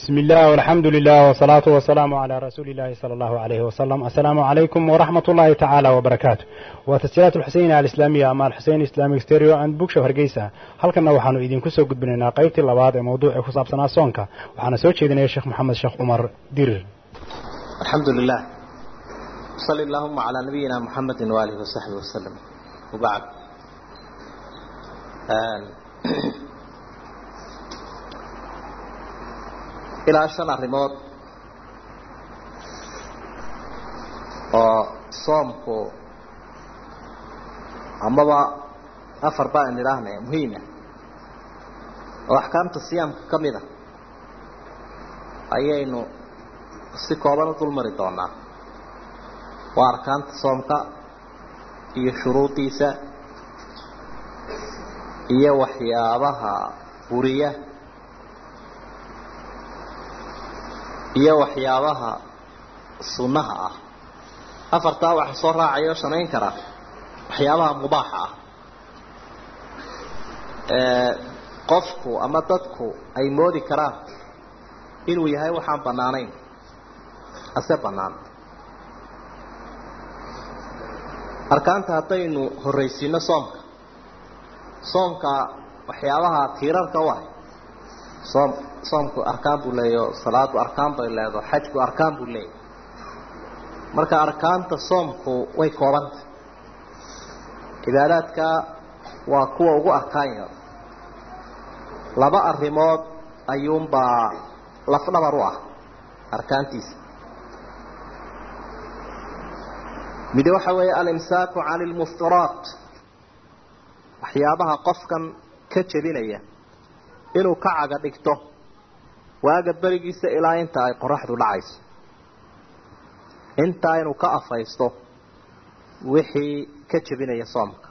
بسم الله والحمد لله والصلاة والسلام على رسول الله صلى الله عليه وسلم السلام عليكم ورحمة الله تعالى وبركاته وتسجيلات الحسين الإسلامية أما الحسين إسلامي ستيريو عند بوكشة هرقيسة halkana waxaanu idinku soo gudbinaynaa qaybtii labaad ee mawduucii ku saabsanaa soonka waxaana soo jeedinaya sheekh maxamed sheekh cumar dirir الحمد لله صلى اللهم على نبينا محمد وآله وصحبه وسلم وبعد آن. ilaa shan arrimood oo soomku amaba afar ba an idhaahna muhiima oo axkaamta siyaamka ka mid a ayaynu si kooban u dulmari doonaa waa arkaanta soomka iyo shuruudiisa iyo waxyaabaha buriya iyo waxyaabaha sunnaha ah afartaa waxa soo raacaya oo samayn kara waxyaabaha mubaaxa ah ee qofku ama dadku ay moodi karaan inuu yahay waxaan bannaanayn ase bannaan arkaanta haddaynu horraysiino soomka soomka waxyaabaha tiirarka u ahay soom soomku arkaan buu leeyaho salaadu arkaan bay leedaho xajku arkaan buu leeyahy marka arkaanta soomku way koobanta cibaadaadka waa kuwa ugu arkaan yar laba arrimood ayuunbaa lafdhabar u ah arkaantiisa mid waxa weeye alimsaaku can ilmuftiraat waxyaabaha qofkan ka jebinaya inuu ka caga dhigto waaga berigiisa ilaa inta ay qoraxdu dhacayso intaa inuu ka afaysto wixii ka jebinaya soomka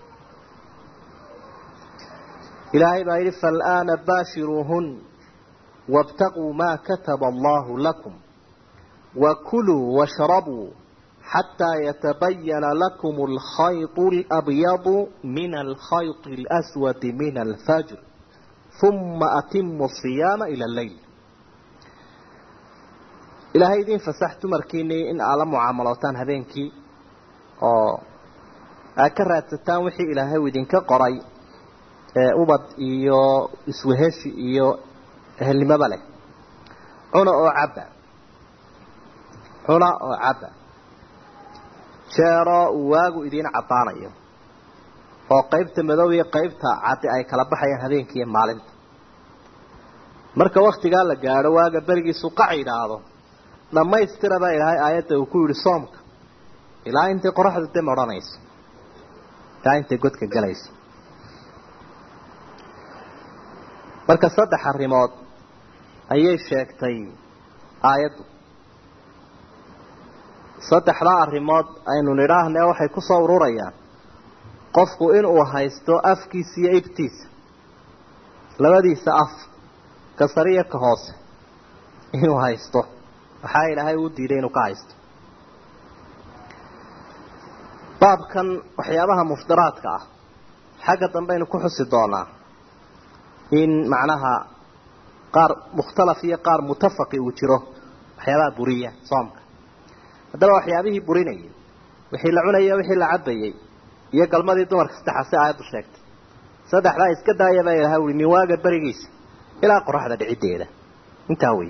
ilaahay baa yidhi faalaana baashiruuhun wاbtaquu maa kataba allahu lakum wakuluu washrabuu xataa yatabayana lakum alkhayط اlabyadu min alkhayط اlأswadi min alfajr uma atimu siyaama ila leyl ilaahay idin fasax dumarkiinii in aad la mucaamalootaan habeenkii oo aad ka raadsataan wixii ilaahay uu idinka qoray ee ubad iyo isweheshi iyo ehelnimoba leh cuna oo cabba cuna oo cabba jeeroo uu waagu idiin caddaanayo oo qaybta madow iyo qaybta caddi ay kala baxayaan habeenkii iyo maalinta marka waktigaa la gaadho waaga berigiisu qac yidhaahdo dhammaystira baa ilaahay aayadda uu ku yidhi soomka ilaa intay qoraxdu dam odhanayso ilaa intay godka galayso marka saddex arrimood ayay sheegtay aayaddu saddexdaa arrimood aynu nidhaahnee waxay ku soo ururayaan qofku inuu haysto afkiisa iyo ibtiisa labadiisa af ka sariya ka hoose inuu haysto waxaa ilaahay uu diiday inuu ka haysto baabkan waxyaabaha muftiraadka ah xagga dambeaynu ku xusi doonaa in macnaha qaar mukhtalaf iyo qaar mutafaqi uu jiro waxyaabaha buriya soomka haddaba waxyaabihii burinayay wixii la cunayay wixii la cabayay iyo galmadii dumarka saddexaasi aayaddu sheegtay saddexdaa iska daaya baa ilahay ui min waaga berigiisa ilaa qoraxda dhiciddeeda intaa wey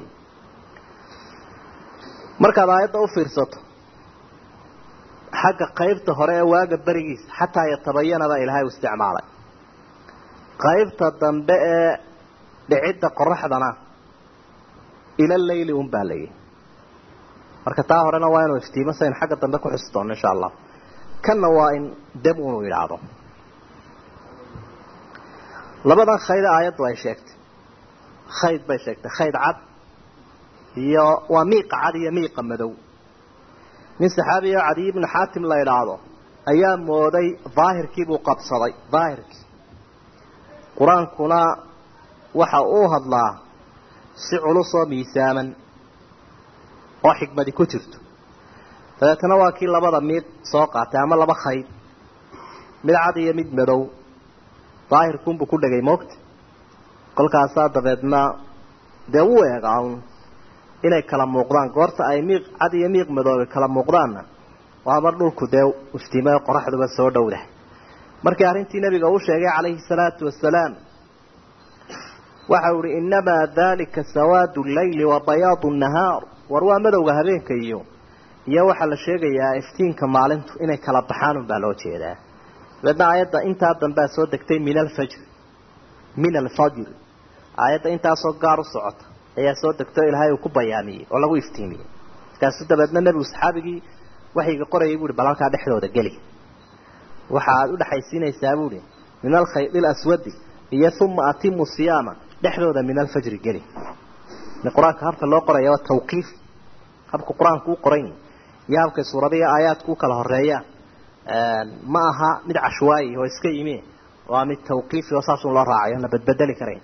markaad aayadda u fiirsato xagga qaybta hore ee waaga berigiisa xataa yatabayana baa ilaahay u isticmaalay qaybta dambe ee dhicidda qoraxdana ila leyli un baa layihi marka taa horena waa inuu iftiimo saynu xagga dambe ku xusi doono insha allah kanna waa in dam unu yidhaahdo labadan khayda aayaddu ay sheegtay khayd bay sheegtay khayd cad iyo waa miiqa cad iyo miiqa madow nin saxaabiyo cadiy ibnu xaatim la idhaahdo ayaa mooday daahirkii buu qabsaday daahirkii qur-aankuna waxa uu hadlaa si culus oo miisaaman oo xikmadi ku jirto dabeetana waa kii labada mid soo qaatay ama laba khayd mid cad iyo mid madow daahirkunbuu ku dhegay moogta kolkaasaa dabeedna dee wuu eegaa un inay kala muuqdaan goorta ay miiq cad iyo miiq madoobe kala muuqdaanna waa mar dhulku dee iftiimayo qoraxduba soo dhowdahay markii arrintii nabiga uu sheegay calayhi salaatu wasalaam waxa uu ihi innamaa dalika sawaadu llayli wa bayaadu nahaar war waa madowga habeenka iyo iyo waxaa la sheegayaa iftiinka maalintu inay kala baxaan unbaa loo jeedaa dabeedna aayadda intaa dambea soo degtay min alfajr min alfajr aayadda intaasoo gaar u socota ayaa soo degtay o ilaahay uu ku bayaamiyey oo lagu iftiimiyey markaasu dabeedna nebigu saxaabigii waxayga qorayay buuhi bal halkaa dhexdooda geli waxa aada u dhexaysiinaysaa buuhi min alkhaydi laswadi iyo uma atimu siyaama dhexdooda min alfajri geli qur-aanka habka loo qoraya waa tawqiif habka qur-aanku u qoran yahi iyo habkay suurada iyo aayaadku u kala horeeyaan ma aha mid cashwaayi oo iska yimi waa mid tawqiifi oo saasun loo raacayo na badbedeli karayn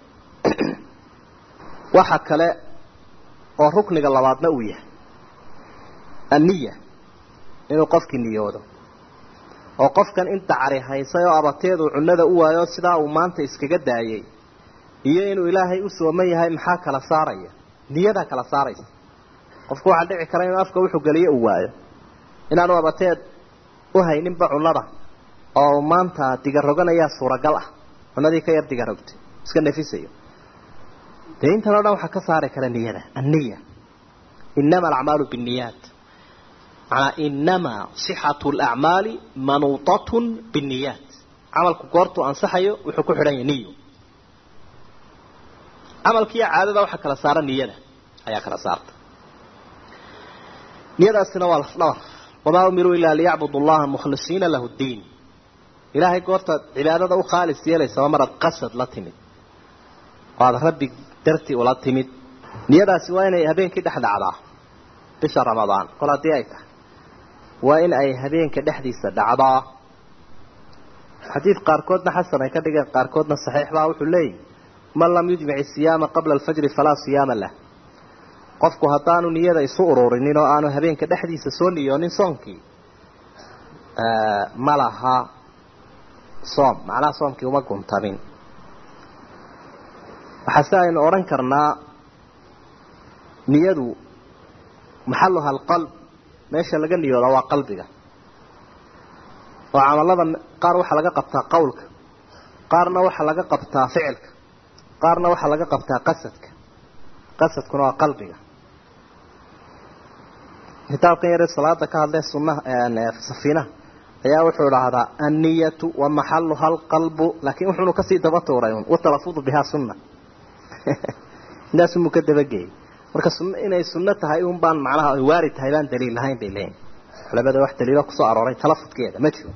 waxa kale oo rukniga labaadna uu yahay anniya inuu qofkii niyoodo oo qofkan inta cari haysay oo abateedu cunnada u waayo sidaa uu maanta iskaga daayay iyo inuu ilaahay u sooman yahay maxaa kala saaraya niyadaa kala saaraysa qofku waxaa dhici kara inuu afka wuxuu geliyo uu waayo inaanu abateed u hayninba cunnada oo maanta digaroganayaa suuragal ah cunnadii ka yar digarogtay iska nafisayo dee intan o dhan waxaa ka saari kara niyada anniya inama alacmaalu binniyaat manaa inamaa sixatu lacmaali manuutatun binniyaat camalku goortuu ansaxayo wuxuu ku xidhan yahay niyo camalkiiyo caadada waxaa kala saara niyada ayaa kala saarta niyadaasina waa lafdhabar wamaa umiruu ilaa liyacbudu allaha mukhlisiina lahu ddiin ilaahay goortaad cibaadada u khaalis yeelaysaba maraad qasad la timid oo aada rabbi dartii ula timid niyadaasi waa inay habeenkii dhex dhacdaa bisha ramadaan kol haddii ay tahay waa in ay habeenka dhexdiisa dhacdaa xadiid qaarkoodna xasan ay ka dhigeen qaarkoodna saxiix baa wuxuu leeyahy man lam yujmic siyaama qabla alfajri falaa siyaama lah qofku haddaanu niyada isu ururinin oo aanu habeenka dhexdiisa soo niyoonin soonkii ma laha soom macnaha soomkii uma guntamin waxaase aynu odhan karnaa niyadu maxaluha alqalb meesha laga niyooda waa qalbiga oo camalada qaar waxaa laga qabtaa qowlka qaarna waxaa laga qabtaa ficilka qaarna waxaa laga qabtaa qasadka qasadkuna waa qalbiga kitaabkan yare salaada ka hadlee sunaha safiinaha ayaa wuxuu dhahdaa anniyatu wa maxaluha alqalbu laakiin wuxuunu kasii daba tuuray un watalafudu bihaa sunna intaasumuu ka dabageeyey marka sun inay sunno tahay un baan macnaha ay waari tahay baan daliil lahayn bay leeyihin culamada wax daliilo kusoo arooray talafudkeeda ma jiro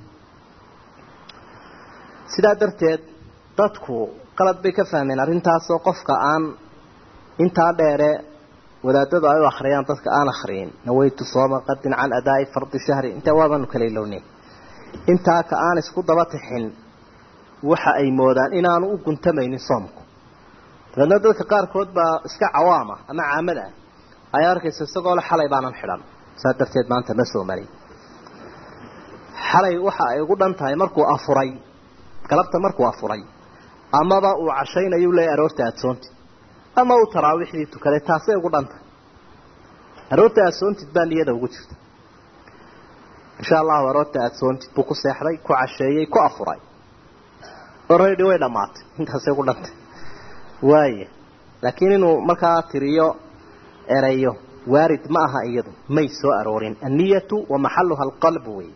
sidaa darteed dadku qalad bay ka fahmeen arrintaasoo qofka aan intaa dheere wadaadadu ay u akriyaan dadka aan akriyin nawaytu sooma qadin can adaa'i fardi shahri intaa waabaanu kala ilownay intaa ka aan isku daba tixin waxa ay moodaan inaanu u guntamaynin soomku dabeedna dadka qaarkood baa iska cawaama ama caamad ah ayaa arkaysa isagoo le xalay baanan xidhan saa darteed maanta ma soo marin xalay waxa ay ugu dhan tahay markuu afuray galabta markuu afuray amaba uu cashaynayu leeyahy aroorta adsoontid ama uu taraawiixdii tukaday taasay ugu dhan tahay aroorta adsoontid baa niyada ugu jirta insha allahu aroorta adsoontid buu ku seexday ku casheeyey ku afuray oredi way dhammaatay intaasay ugu dhantay waaya laakiin inuu markaa tiriyo erayo waarid ma aha iyadu may soo aroorin anniyatu wa maxaluha alqalb wey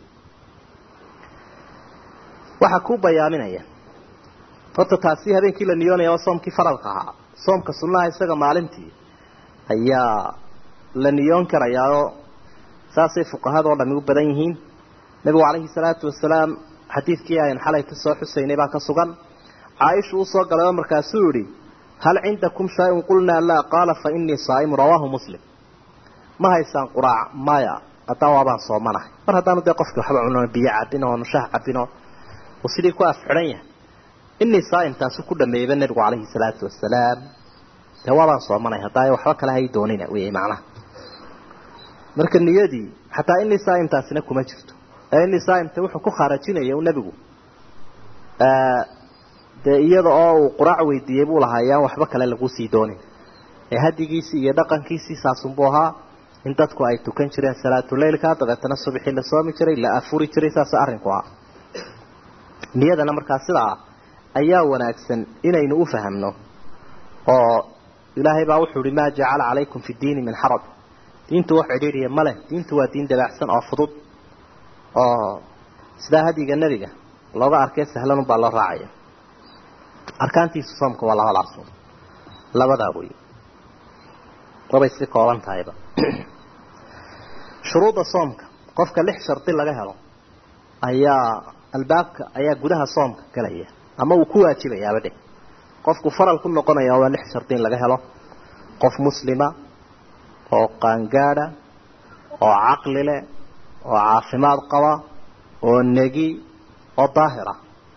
waxaa ku bayaaminaya horta taasi habeenkii la niyoonaya waa soomkii faralka ahaa soomka sunnaha isaga maalintii ayaa la niyoon karayaao saasay fuqahadoo dhami u badan yihiin nabigu calayhi salaatu wasalaam xadiidkii aynu xalay ka soo xusaynay baa ka sugan caaisha uu soo galay oo markaasuu yihi hal cindakum shay-un qulnaa laa qaala fa inii saa'imu rawaahu muslim ma haysaan quraac maya haddaan waabaan soomanahay mar haddaanu dee qofkii waxba cuno biyo cabin oo nushaha cabino uu sidii ku afxidhan yahay inii saa'im taasu ku dhameeyeyba nabigu calayhi salaatu wasalaam dee waabaan soomanay haddaa waxba kale hay doonina wey macnaha marka niyadii xataa inii saa'imtaasina kuma jirto ee inii saa'imta wuxuu ku khaarajinaya u nebigu dee iyada oo uu quraac weydiiyey buu lahaa ayaan waxba kale lagu sii doonin ee hadigiisii iyo dhaqankiisii saasunbuu ahaa in dadku ay tukan jireen salaatuleylka dabeetana subaxii la soomi jiray la afuri jiray saas arrinku ah niyadana markaa sidaa ayaa wanaagsan inaynu u fahamno oo ilaahay baa wuxuu ihi maa jacala calaykum fi diini min xaraj diintu wax cidhiidhiya ma leh diintu waa diin dabaacsan oo fudud oo sidaa hadiga nebiga looga arkay sahlan unbaa loo raacaya arkaantiisu soomka waa labadaas labadaa wey wabay si kooban tahayba shuruudda soomka qofka lix shardi laga helo ayaa albaabka ayaa gudaha soomka galaya ama uu ku waajibayaaba dheh qofku faral ku noqonaya waa lix shardi in laga helo qof muslima oo qaangaada oo caqli leh oo caafimaad qaba oo negi oo daahira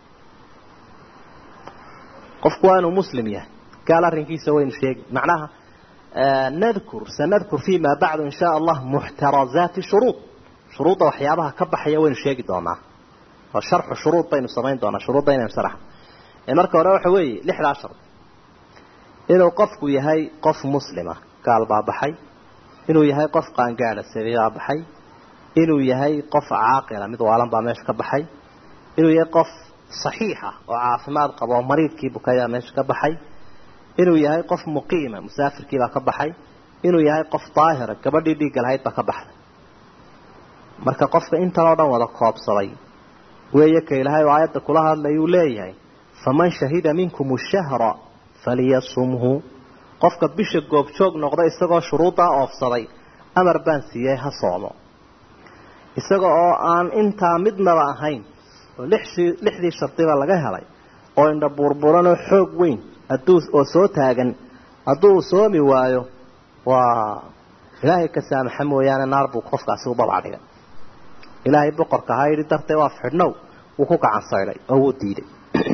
qofku waa inuu muslim yahay gaal arrinkiisa waynu sheegi macnaha nadkur sanadkur fima bacdu in shaa allah muxtarazaati shuruud shuruudda waxyaabaha ka baxaya waynu sheegi doonaa oo sharxu shuruud baynu samayn doonaa shuruudda inaynu sharax ee marka hore waxa weeye lixdaa shard inuu qofku yahay qof muslima gaal baa baxay inuu yahay qof qaangaada sabiibaa baxay inuu yahay qof caaqila mid waalan baa meesha ka baxay inuu yahay qof saxiixa oo caafimaad qaba oo mariidkii bukayaa meesha ka baxay inuu yahay qof muqiima musaafirkiibaa ka baxay inuu yahay qof daahira gabadhii dhiigga lahayd baa ka baxday marka qofka intan oo dhan wada koobsaday weeye ka ilaahay oo aayadda kula hadlay uu leeyahay faman shahida minkum shahra faliyasumhu qofka bisha goobjoog noqda isagoo shuruuddaa oofsaday amar baan siiyey ha soomo isaga oo aan intaa midnaba ahayn oo lixdii lixdii shardiba laga helay oo indha burburanoo xoog weyn hadduu oo soo taagan hadduu soomi waayo waa ilaahay ka saamaxa mooyaane naar buu qofkaasi u babacdhigay ilaahay boqorka ahaa yidhi dartee waa fidhnow wuu ku gacan saydhay oo wuu diiday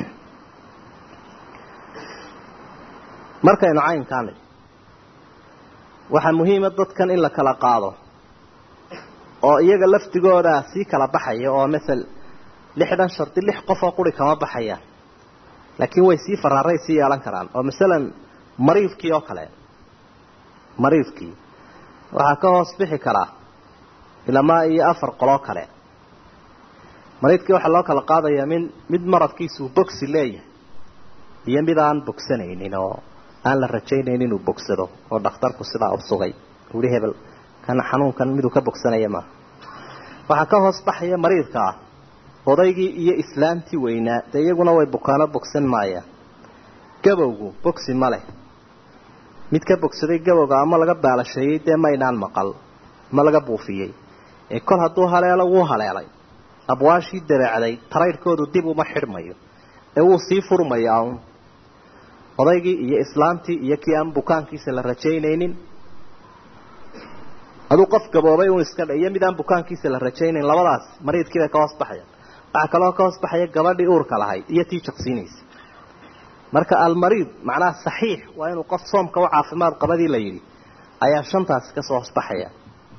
markaynu caynkaa nidhi waxaa muhiima dadkan in la kala qaado oo iyaga lafdigooda sii kala baxaya oo masel lixdan shardi lix qof oo quri kama baxayaan laakiin way sii faraaray sii yeelan karaan oo masalan mariidkii oo kale mariidkii waxaa ka hoos bixi karaa ilamaa iyo afar qoloo kale mariidkii waxaa loo kala qaadayaa min mid maradkiisuu bogsi leeyahay iyo mid aan bogsanaynin oo aan la rajaynayn inuu bogsado oo dhakhtarku sidaa u sugay uhi hebel kana xanuunkan miduu ka bogsanaya maaha waxaa ka hoos baxaya mariidka ah odaygii iyo islaamtii weynaa dee iyaguna way bukaano bogsan maayaan gabowgu bogsi ma leh mid ka bogsaday gabowga ama laga baalasheeyey dee maynaan maqal ma laga buufiyey ee kol hadduu haleelo wuu haleelay abwaashii dabeecday taraydhkoodu dib uma xidhmayo ee wuu sii furmayaa un odaygii iyo islaamtii iyo kii aan bukaankiisa la rajaynaynin aduu qof gaboobay un iska iyo mid aan bukaankiisa la rajaynayn labadaas mariidkii bay ka hoos baxayaan waxaa kaloo ka hoos baxaya gabadhii uurka lahayd iyo tii jaqsiinaysa marka almariid macnaha saxiix waa inuu qof soomka u caafimaad qabadii la yidhi ayaa shantaasi kasoo hoos baxaya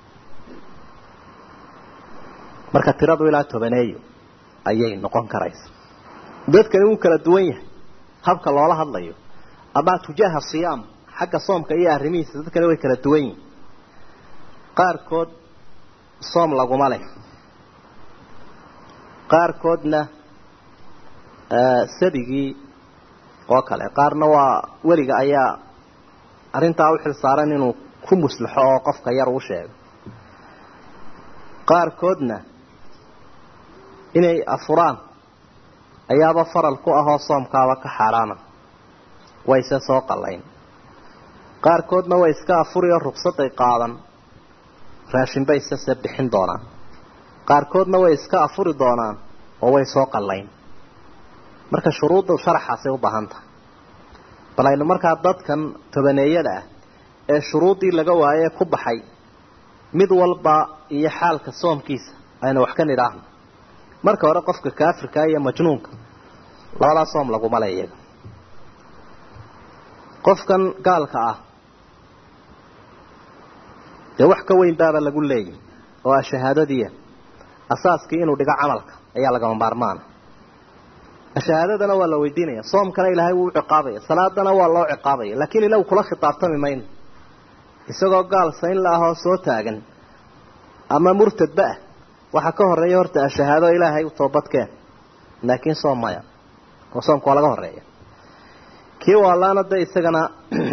marka tiradu ilaa tobaneeyo ayay noqon karaysa dadkani wuu kala duwan yahay habka loola hadlayo ama tujaaha siyaam xagga soomka iyo arrimihiisa dadkani way kala duwan yihin qaarkood soom laguma leh qaarkoodna sabigii oo kale qaarna waa weliga ayaa arrintaa u xil saaran inuu ku muslaxo oo qofka yar u sheego qaarkoodna inay afuraan ayaaba faral ku ahoo soomkaaba ka xaaraana wayse soo qallayn qaarkoodna way iska afuri oo rugsaday qaadan raashin bay sase bixin doonaan qaarkoodna way iska afuri doonaan oo way soo qallayn marka shuruudda sharaxaasay u baahan tahay bal aynu markaa dadkan tobaneeyada ah ee shuruuddii laga waaye ku baxay mid walba iyo xaalka soomkiisa aynu wax ka nidhaahno marka hore qofka kaafirka iyo majnuunka labadaa soom laguma le iyaga qofkan gaalka ah dee wax ka weyn baaba lagu leeyahy oo ah shahaadadiia asaaskii inuu dhigo camalka ayaa lagama maarmaana shahaadadana waa la weydiinaya soomkana ilaahay wuu u ciqaabaya salaadana waa loo ciqaabaya laakiin ilagu kula khitaabtami mayno isagoo gaal sayn la ahoo soo taagan ama murtadba ah waxaa ka horeeya horta ashahaado ilaahay u toobadkeen laakiin soom maya oo soomka waa laga horeeya kii waalaana de isagana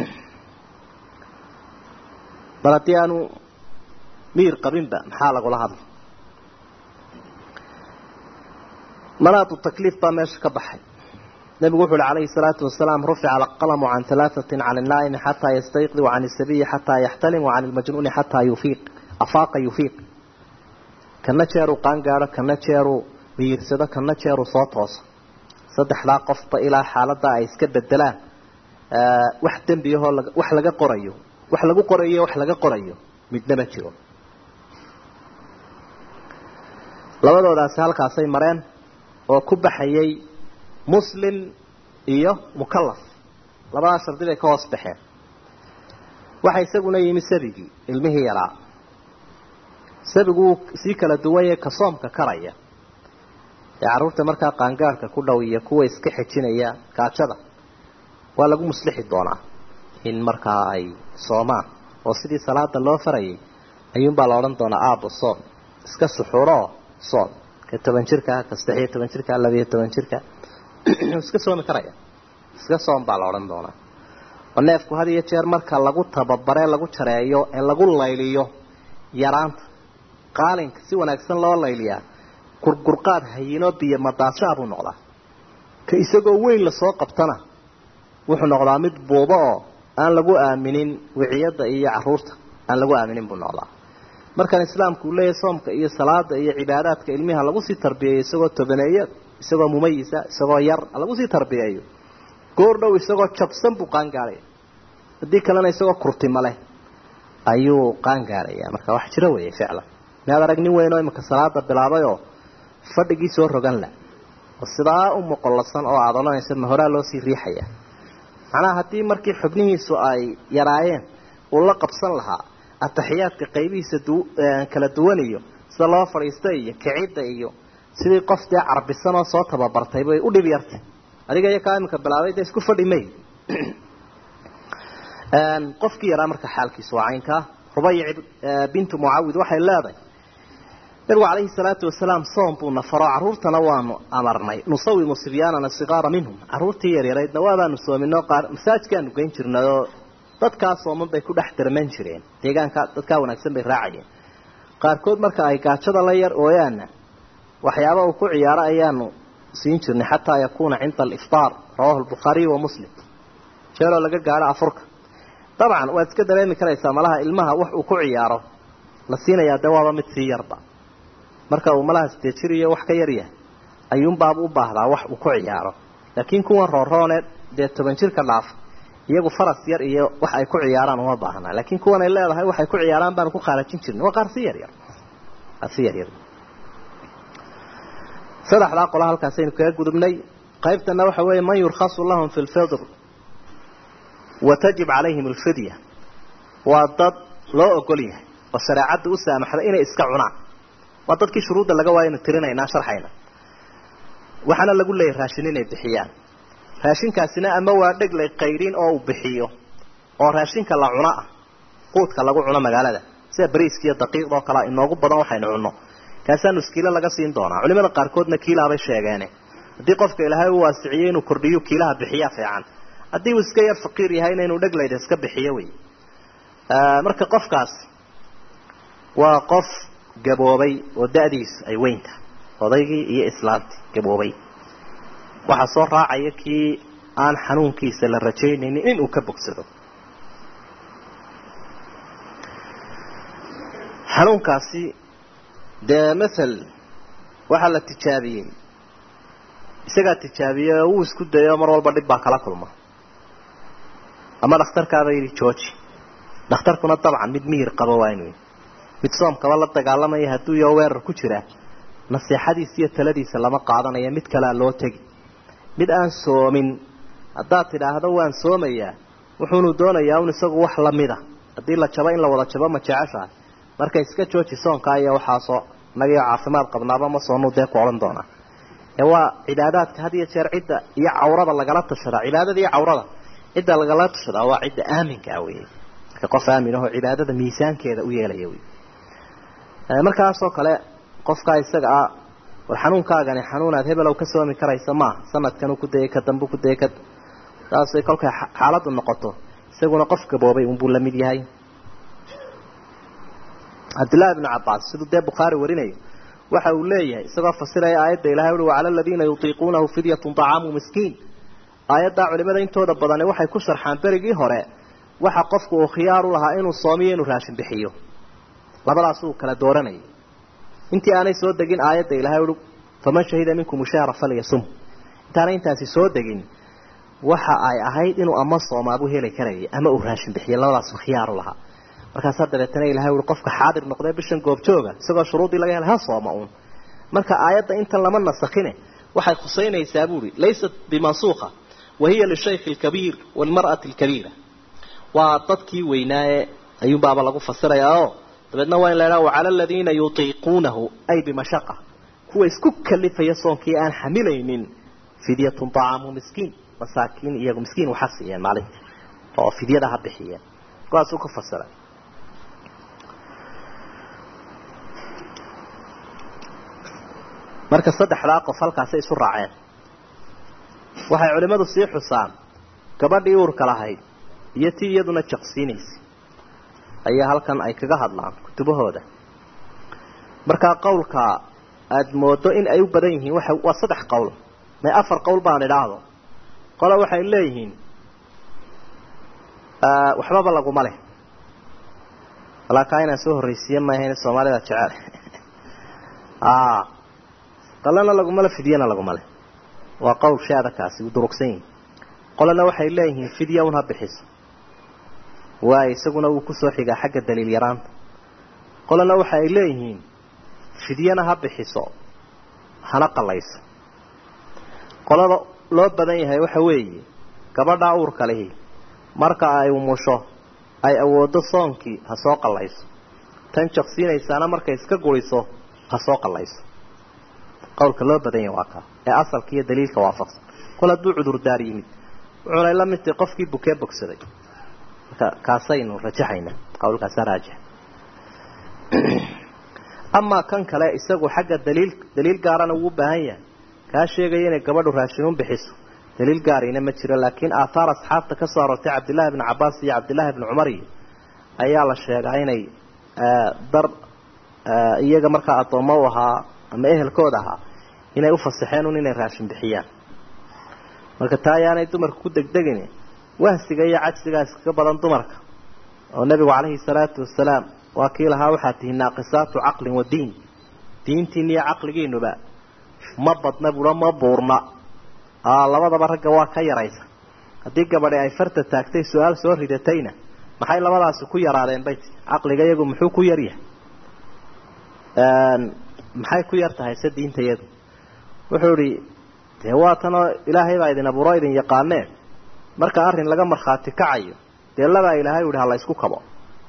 bal haddii aanu miir qabinba maxaa lagula hadla manaatu takliif baa meesha ka baxay nebigu wuxu uhi calayhi salaatu wasalaam rufica alqalamu can halaatatin can ilnaa'imi xataa yastayqdi wacan isabiyi xataa yaxtalim wacan ilmajnuuni xataa yufiiq afaaqa yufiiq kana jeeruu qaangaadho kana jeeruu miyirsado kana jeeruu soo tooso saddexdaa qofba ilaa xaaladda ay iska bedelaan wax dembiyahoo wax laga qorayo wax lagu qorayo wax laga qorayo midna ma jiro labadoodaasi halkaasay mareen oo ku baxayay muslim iyo mukalaf labadaa shardi bay ka hoos baxeen waxa isaguna yimi sabigii ilmihii yaraa sabigu wuu sii kala duwanye ka soomka karaya ee carruurta markaa qaangaarhka ku dhow iyo kuwa iska xejinaya gaajada waa lagu muslixi doonaa in markaa ay soomaan oo sidii salaada loo farayay ayuunbaa la odhan doonaa aabo soom iska suxuuroo soom ka toban jirka ka saddex iyo toban jirka labiyo toban jirka iska soomi karaya iska soom baa la odhan doonaa oo neefku had iyo jeer marka lagu tababaree lagu jareeyo ee lagu layliyo yaraanta qaalinka si wanaagsan loo layliyaa gurgurqaad hayino biyo madaashaa buu noqdaa ka isagoo weyn lasoo qabtana wuxuu noqdaa mid buubo oo aan lagu aaminin wiciyadda iyo caruurta aan lagu aaminin buu noqdaa markaan islaamku uu leeyahay soomka iyo salaada iyo cibaadaadka ilmiha lagu sii tarbiyeeyo isagoo tobaneeyo isagoo mumayisa isagoo yar lagu sii tarbiyeeyo goor dhow isagoo jabsan buu qaangaadhaya haddii kalena isagoo kurtima leh ayuu qaangaadhaya marka wax jiro weeye ficlan miaad arag nin weyn oo imika salaada bilaabayoo fadhigii soo rogan la oo sidaa u moqolasan oo aada odhanaysa ma horaa loo sii riixaya macnaha haddii markii xubnihiisu ay yaraayeen uu la qabsan lahaa ataxiyaadka qaybihiisa kala duwan iyo sida loo fadhiista iyo kicidda iyo sidii qof dee carbisan oo soo tababartay bay u dhib yartay adiga iyo kaa iminka bilaabay dee isku fadhi may qofkii yaraa marka xaalkiisu waa caynkaa rubayic bintu mucawid waxay leedahay nabigu calayhi salaatu wasalaam soom buu nafaro carruurtana waanu amarnay nusawimu sibyaanana sigaara minhum carruurtii yaryaraydna waabaanu soominoo qaar masaajkaanu geyn jirnayoo dadkaa sooman bay ku dhex darman jireen deegaanka dadkaa wanaagsan bay raacayeen qaarkood marka ay gaajada la yar ooyaana waxyaaba uu ku ciyaaro ayaanu siin jirnay xataa yakuuna cinda aliftaar rawahu lbukhaariy wa muslim jeeroo laga gaadho afurka dabcan waad iska dareemi karaysaa malaha ilmaha wax uu ku ciyaaro la siinayaa dee waaba mid sii yarba marka uu malaha sidee jir iyo wax ka yaryahay ayuunbaaba u baahdaa wax uu ku ciyaaro laakiin kuwan rooroone dee toban jirka dhaaf iyagu faras yar iyo wax ay ku ciyaaraan uma baahnaa laakiin kuwan ay leedahay waxay ku ciyaaraan baanu ku khaalajin jirnay waa qaar si yaryar qaar si yaryar saddexdaa qola halkaasaynu kaga gudubnay qaybtana waxa weeye man yurkhasu lahum fi lfidr wa tajib calayhim alfidya waa dad loo ogol yahay oo shareecadda u saamaxda inay iska cunaan waa dadkii shuruudda laga waayaynu tirinaynaa sharxayna waxaana lagu leeyahay raashin inay bixiyaan raashinkaasina ama waa dheglay qayrin oo uu bixiyo oo raashinka la cuno ah quudka lagu cuno magaalada sida bariiska iyo daqiiqda oo kale inoogu badan waxaynu cunno kaasaanu iskiilo laga siin doonaa culimada qaarkoodna kiilaabay sheegeene haddii qofka ilaahay u waasiciyey inuu kordhiyo kiilaha bixiyaa fiican haddii uu iska yar faqiir yahayna inuu dheglayda iska bixiyo wey marka qofkaas waa qof gaboobay oo da-diisu ay weyn tahay odaygii iyo islaantii gaboobay waxaa soo raacaya kii aan xanuunkiisa la rajaynaynin inuu ka bogsado xanuunkaasi dee mathal waxaa la tijaabiyey isagaa tijaabiyey oo wuu isku dayay oo mar walba dhib baa kala kulma ama dhakhtarkaaba yidhi georgi dhakhtarkuna dabcan mid miyir qabo waa inuu mid soomkaba la dagaalamaya hadduu iyo weerar ku jira nasiixadiisa iyo taladiisa lama qaadanayo mid kalea loo tegi mid aan soomin haddaad tidhaahdo waan soomayaa wuxuunu doonayaa un isagu wax lamida haddii la jabo in la wada jabo ma jeceshahay marka iska jooji soonkaa iyo waxaasoo nagio caafimaad qabnaaba ma soonuu dee ku odhan doonaa ee waa cibaadaadka had iyo jeer cidda iyo cawrada lagala tashadaa cibaadada iyo cawrada cidda lagala tashadaa waa cidda aaminka ah wey marka qof aamin ahoo cibaadada miisaankeeda u yeelaya wey markaasoo kale qofkaa isaga ah war xanuunkaagani xanuunaad hebelow ka soomi karaysa maaha sanadkan ku dayay ka dambu ku dayay ka saasay kolkay xaaladdu noqoto isaguna qof gaboobay unbuu la mid yahay cabdillahi bnu cabbaas siduu dee bukhaari warinayo waxa uu leeyahay isagoo fasiraya aayadda ilahay uhi wacala aladiina yutiiquunahu fidyatun طacaamu miskiin aayaddaa culimada intooda badani waxay ku sharxaan berigii hore waxa qofku uu khiyaar u lahaa inuu soomiyo inuu raashin bixiyo labadaas uu kala dooranayay intii aanay soo degin aayadda ilahay uhi faman shahida minkum shahra falyasum intaanay intaasi soo degin waxa ay ahayd inuu ama soomaabuu heli karayay ama uu raashin bixiyo labadaas khiyaar u lahaa markaasaa dabeetana ilahay ui qofka xaadir noqdee bishan goobjooga isagoo shuruudii laga helay ha sooma uun marka aayadda intan lama nasakhine waxay khusaynaysaa buuhi laysat bimansuuqa wahiya lishayki alkabiir waalmar'ati alkabiira waa dadkii weynaaye ayuunbaaba lagu fasirayaa oo dabeedna waa in la idhaha wacala aladiina yutiiquunahu ay bimashaqa kuwa isku kalifaya soonkii aan xamilaynin fidyatun طacaamu miskiin masaakiin iyagu miskiin waxa siiyeen maalintii oo fidyada ha bixiyeen kuwaasuu ku fasiray marka saddexdaa qof halkaasay isu raaceen waxay culimmadu sii xusaan gabadhii uurka lahayd iyo tii iyaduna jaqsiinaysay ayaa halkan ay kaga hadlaan kutubahooda markaa qowlka aada moodo in ay u badan yihiin waa waa saddex qowl may afar qowl baan idhaahdo qole waxay leeyihiin waxbaba laguma leh walaakaa inaan soo horreysiiye maahayn soomaalida jecel qalena laguma le fidyana laguma leh waa qowl shaadakaasi u durugsan yihin qolena waxay leeyihiin fidya un ha bixiso waayo isaguna wuu kusoo xigaa xagga daliil yaraanta qolena waxa ay leeyihiin fidyana ha bixiso hana qalayso qolada loo badan yahay waxa weeye gabadhaa uurka lihi marka ay umusho ay awooddo soonkii ha soo qallayso tan jaqsiinaysaana markay iska guriso ha soo qallayso qowlka loo badan yahay waa kaa ee asalka iyo daliilka waafaqsan kol hadduu cudurdaar yimid wuxuunay la mid tahay qofkii bukee bogsaday marka kaasaynu rajaxaynaa qowlkaasa raajix amaa kan kale isagu xagga daliil daliil gaarana wuu u baahan yahay kaa sheegaya inay gabadhu raashinuun bixiso daliil gaarina ma jiro laakiin aathaar asxaabta ka soo aroortay cabdillaahi bni cabbaas iyo cabdillaahi bni cumar iyo ayaa la sheegaa inay dar iyaga markaa addoommo u ahaa ama ehelkooda ahaa inay u fasaxeen un inay raashin bixiyaan marka taa ayaanay dumarka ku degdegin wahsiga iyo cajsigaas kaga badan dumarka oo nebigu calayhi salaatu wasalaam waa kii lahaa waxaa tihi naaqisaatu caqlin wa diin diintiina iyo caqligiinuba ma badna bula ma buurna labadaba ragga waa ka yaraysa haddii gabadhi ay farta taagtay su-aal soo ridatayna maxay labadaasi ku yaraadeen bay tii caqliga iyagu muxuu ku yaryahay maxay ku yar tahay se diinta iyadu wuxuu idhi dee waa tanoo ilaahay baa idin abuuro idin yaqaaneen marka arrin laga markhaati kacayo dee labaa ilaahay u ihi hala isku kabo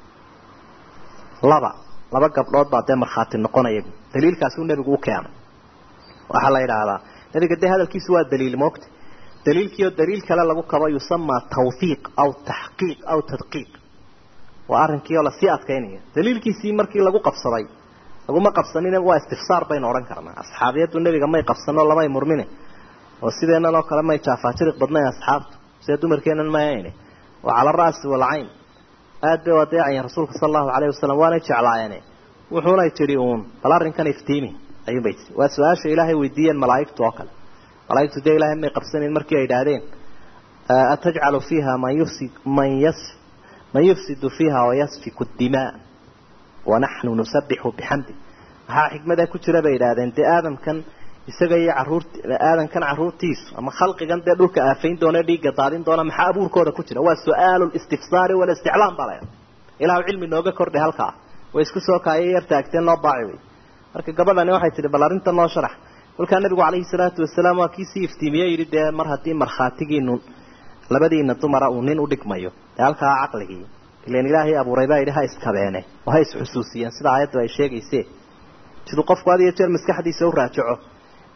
laba laba gabdhood baa dee markhaati noqonaya daliilkaasuu nebigu u keenay waxaa la yidhaahdaa nebiga dee hadalkiisu waa daliil moogta daliilkiioo daliil kale lagu kabo yusamaa tawfiiq aw taxqiiq aw tadqiiq waa arrinkiioo lasii adkaynaya daliilkiisii markii lagu qabsaday laguma qabsanin waa istifsaar baynu odhan karnaa asxaabiyaddu nebiga may qabsanoo lamay murmine oo sideennan oo kale may jaafaajiriq badnayn asxaabtu sida dumarkeennan mayayne oo cala ra'si walcayn aad bay u adeecayeen rasuulka sala allahu calayhi wasalam waanay jeclaayeene wuxuunay tidhi uun bal arrinkan iftiimi ayuunbay tii waa su-aasha ilaahay weydiiyeen malaa'igtu oo kale malaa'igtu dee ilaahay may qabsanin markii ay idhaahdeen atajcalu fiiha man yufsid man yas man yufsidu fiiha wayasfiku dimaa wanaxnu nusabixu bixamdi maxaa xikmada ku jira bay idhaahdeen dee aadamkan isaga iyo caruurt aadankan caruurtiisu ama khalqigan dee dhulka aafayn doona dhiigga daadin doona maxaa abuurkooda ku jira waa su-aalu listifsaari walisticlaam baa layaa ilahu cilmi nooga kordhay halkaa way isku soo kaaya yar taagteen noo baaci wey marka gabadhani waxay tihi bal arrinta noo sharax kolkaa nabigu calayhi salaatu wasalaam waa kiisii iftiimiye yidhi dee mar haddii markhaatigiinu labadiina dumara uu nin udhigmayo dee halkaa caqligii ilan ilaahay abuuray baa yidhi ha iskabeene oo ha isxusuusiyeen sida aayaddu ay sheegayse siduu qofku had iyo jeer maskaxdiisa u raajaco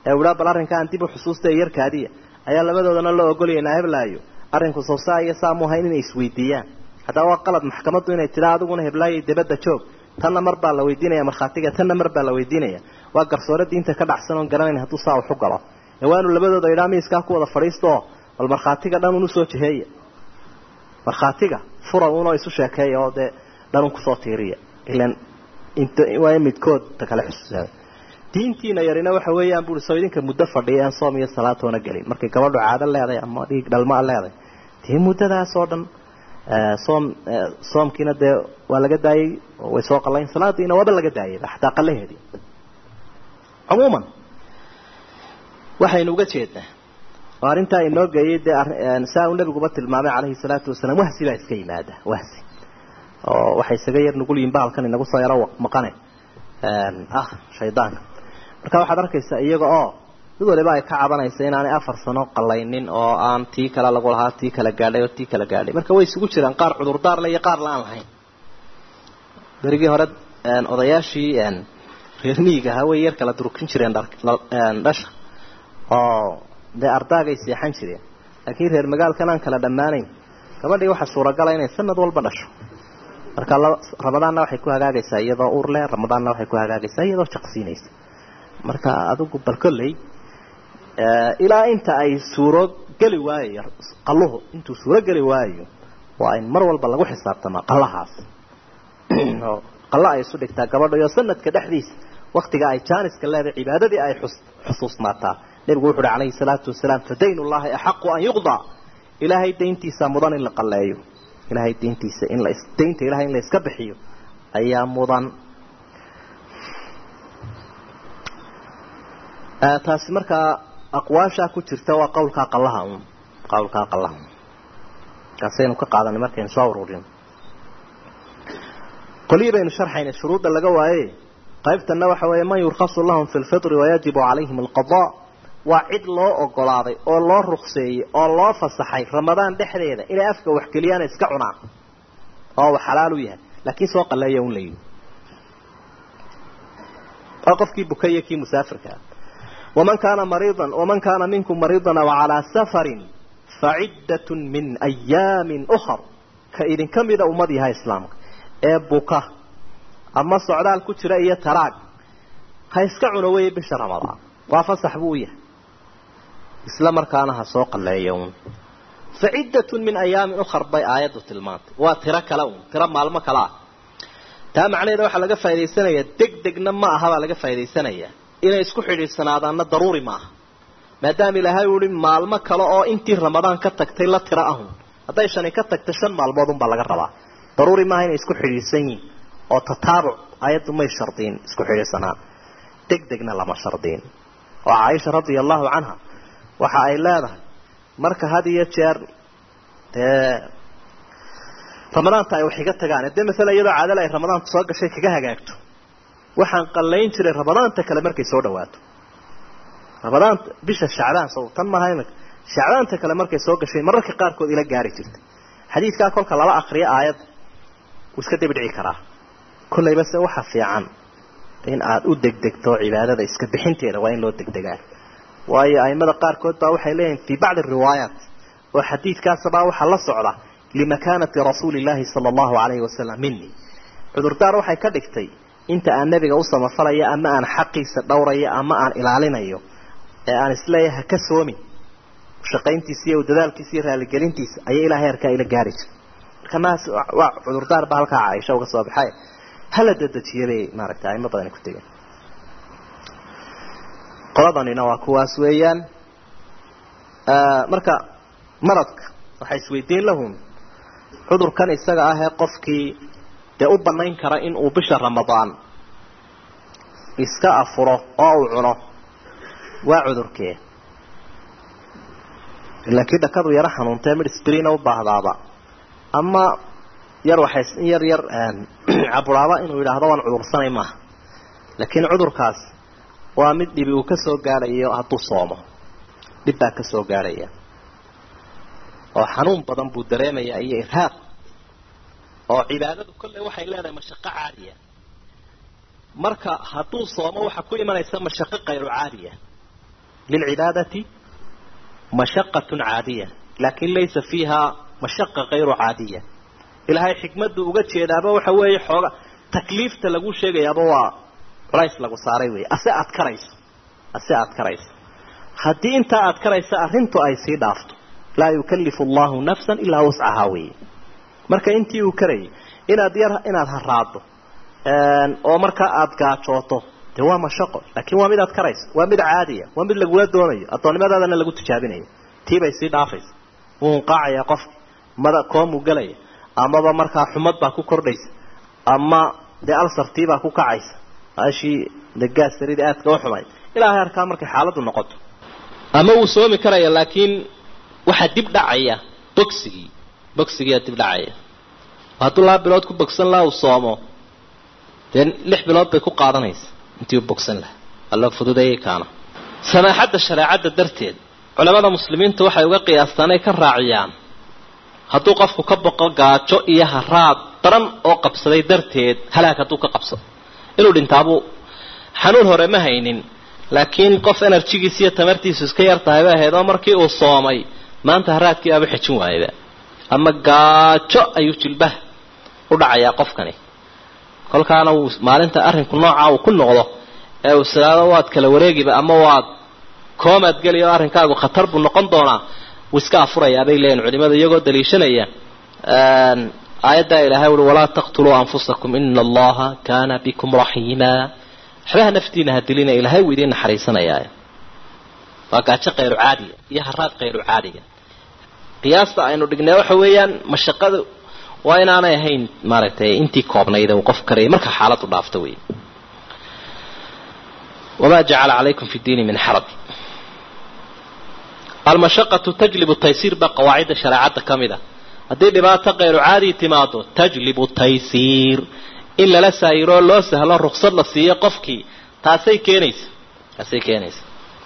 ee uhaa bal arrinkaan dib u xusuusta ee yarkaadiya ayaa labadoodana loo ogolaynaa heblaayo arrinku sawsaa iyo saamu ahayn inay isweydiiyaan haddaba waa qalad maxkamaddu inay tidaa adiguna heblaayo dabadda joog tanna mar baa la weydiinaya markhaatiga tanna mar baa la weydiinaya waa garsoore diinta ka dhacsan oon garanayn hadduu saa waxu galo ee waa inu labadooda idhaa miiskaa ku wada fadhiistooo bal markhaatiga dhan un usoo jiheeya markhaatiga fura unoo isu sheekeeya oo dee dhan un kusoo tiiriya ilan waa in midkood ta kale xusuusaa diintiina yarina waxa weeyaan bui soo idinka muddo fadhiya aan soom iyo salaatoona gelin markay gabadhu caado leedahay ama dhiig dhalmaa leedahay dee muddadaas oo dhan soom soomkiina dee waa laga daayey way soo qalayn salaadiina waaba laga daayay xataa qalaheedii cumuuman waxaynu uga jeednaa oo arrintaa inoo geeyey dee saa uu nabiguba tilmaamay calayhi salaatu wasalaam wahsi baa iska yimaada wahsi oo waxay isaga yar nugul yihin bahalkan inagu soo yaro maqane ah shaydaanka marka waxaad arkaysaa iyaga oo mid waliba ay ka cabanaysa inaanay afar sano qalaynin oo aan tii kale lagu lahaa tii kala gaadhay oo tii kala gaadhay marka way isugu jiraan qaar cudurdaar le iyo qaar la aan lahayn berigii hore odayaashii reer miyiga ahaa way yar kala durkin jireen dhasha oo dee ardaagay seexan jireen laakiin reer magaalkan aan kala dhammaanayn gabadhii waxaa suuragala inay sanad walba dhasho marka ramadaanna waxay ku hagaagaysaa iyadoo uur leh ramadaanna waxay ku hagaagaysaa iyadoo jaqsiinaysa marka adigu bal kolley ilaa inta ay suuro geli waayo qaluhu intuu suuro geli waayo waa in mar walba lagu xisaabtamaa qallahaas oo qalla ay isu dhigtaa gabadha iyo sanadka dhexdiisa waktiga ay jaaniska leedahay cibaadadii ay xusuusnaataa nebigu wuxu uhi calayhi salaatu wasalaam fadayn ullahi axaqu an yuqdaa ilaahay dayntiisa mudan in la qalleeyo ilaahay dayntiisa in la daynta ilahay in la iska bixiyo ayaa mudan taasi markaa aqwaashaa ku jirta waa qawlkaa qallaha un qawlkaa qallaha un kaasaynu ka qaadanay markaynu soo ururino qolihii baynu sharxaynay shuruudda laga waaye qaybtanna waxa weeye man yurkhasu lahum fi lfitri wayajibu calayhim alqada waa cid loo ogolaaday oo loo rukseeyey oo loo fasaxay ramadaan dhexdeeda inay afka waxgeliyaan iska cunaan oo uu xalaal u yahay laakiin soo qaleeya un layihi waa qofkii bukaya kii musaafirkaa waman kaana mariidan waman kaana minkum mariidan aw calaa safarin faciddatun min ayaamin ukhar ka idinka mida ummad yaha islaamka ee buka ama socdaal ku jira iyo taraag ha iska cuno weeye bisha ramadaan waa fasax buu u yahay isla markaana ha soo qaleeya un faciddatun min ayaamin ukhar bay aayaddu tilmaantay waa tiro kale un tiro maalmo kale ah taa macnaheeda waxaa laga faa'idaysanayaa deg degna ma aha baa laga faa'idaysanayaa inay isku xidhiidhsanaadaanna daruuri maaha maadaama ilaahay uu ihi maalmo kale oo intii ramadaan ka tagtay la tiro ahun hadday shani ka tagta shan maalmood unbaa laga rabaa daruuri maaha inay isku xidhiidhsan yihin oo tataabuc ayaddu may shardiin isku xidhiidhsanaan deg degna lama shardiin oo caaisha radia allahu canha waxa ay leedahay marka had iyo jeer dee ramadaanta ay wax iga tagaan dee maala iyadoo caadale ay ramadaanta soo gashay kaga hagaagto waxaan qallayn jiray ramadaanta kale markay soo dhawaato ramadaanta bisha shacbaan sow tan maaha imika shacbaanta kale markay soo gashay mararka qaarkood ila gaari jirtay xadiidkaa kolka lala akriyo aayadda wuu iska dibidhici karaa kollayba se waxa fiican in aada u degdegto cibaadada iska bixinteeda waa in loo degdegaa waayo aimada qaarkood baa waxay leeyihin fii bacdi riwaayaat oo xadiidkaasabaa waxaa la socda limakaanati rasuuli illaahi sala allahu calayhi wasalam mini cudurdaar waxay ka dhigtay inta aan nebiga u samafalayo ama aan xaqiisa dhowrayo ama aan ilaalinayo ee aan isleeyahay ha ka soomin shaqayntiisa iyo dadaalkiisa iyo raaligelintiisa ayay ilaa heerkaa ila gaari jira marka maas waa cudurdaar baa halkaa caaisha uga soo baxay hala dedejiya bay maaragtay aimo badani ku tegeen qoladanina waa kuwaas weeyaan marka maradka waxay isweydiin lahum cudurkan isaga ah ee qofkii dee u banayn kara in uu bisha ramadaan iska afuro oo uu cuno waa cudurkee laakiin dhakadu yaro xanuuntee midhsbrina u baahdaaba ama yar waxay in yar yar caburaaba inuu yidhaahdo waan cudursanay maaha laakiin cudurkaas waa mid dhibi uu ka soo gaadhayo hadduu soomo dhib baa ka soo gaadhaya oo xanuun badan buu dareemayaa iyo irhaaq oo cibaadadu kolley waxay leedahay mashaqo caadiya marka hadduu soomo waxaa ku imanaysa mashaqo kayru caadiya lilcibaadati mashaqatun caadiya laakin laysa fiiha mashaqa kayru caadiya ilaahay xikmaddu uga jeedaaba waxa weeye xooga takliifta lagu sheegayaaba waa culays lagu saaray wey ase aad karayso ase aad karayso haddii intaa aad karaysa arrintu ay sii dhaafto laa yukallifu allahu nafsan ilaa wuscahaa weeye marka intii uu karayay inaad yar inaad haraado oo markaa aada gaajooto dee waa mashaqo laakiin waa mid aad karayso waa mid caadiya waa mid lagula doonayo addoonnimadaadana lagu tijaabinayo tiibay sii dhaafaysa wuu hunqaacayaa qofka mada koomuu gelaya amaba markaa xumad baa ku kordhaysa ama dee alsartiibaa ku kacaysa ashii dagaas sarida aadka u xumay ilaahay arkaa markay xaaladdu noqoto ama wuu soomi karaya laakiin waxaa dib dhacaya bogsigii bogsigiiaa dib dhacaya hadduu laba bilood ku bogsan laha uu soomo dee lix bilood bay ku qaadanaysa intii u bogsan laha alla fududeeyay kaana samaaxadda shareecadda darteed culamada muslimiintu waxay uga qiyaastaan ay ka raaciyaan hadduu qofku ka boqo gaajo iyo haraad daran oo qabsaday darteed halaag hadduu ka qabsado inuu dhintaabuu xanuun hore ma haynin laakiin qof enerjigiis iyo tamartiisu iska yar tahay bay ahayd oo markii uu soomay maanta haraadkii aaba xejin waayaba ama gaajo ayuu jilbaha u dhacayaa qofkani kolkaana uu maalinta arrinku noocaa uu ku noqdo ee uu silaado waad kala wareegiba ama waad koomaad geli oo arrinkaagu khatar buu noqon doonaa wuu iska afurayaa bay leeyihin culimadu iyagoo daliishanaya aayaddaa ilaahay ui walaa taqtuluu anfusakum ina allaha kaana bikum raxiima waxbaha naftiina ha dilina ilaahay wuu idiin naxariisanayaa waa gaajo kayru caadiga iyo haraad kayru caadiga qiyaasta aynu dhignay waxa weeyaan mashaqadu waa inaanay ahayn maaragtay intii koobnayd uu qof karayay marka xaaladu dhaafto wey wamaa jacala calaykum fi diini min xaraj almashaqatu tajlibu taysiir baa qawaacidda shareecadda ka mid a haddii dhibaato kayru caadi timaado tajlibu taysiir in lala saayiroo loo sahlo ruksad la siiyo qofkii taasay keenaysa taasay keenaysa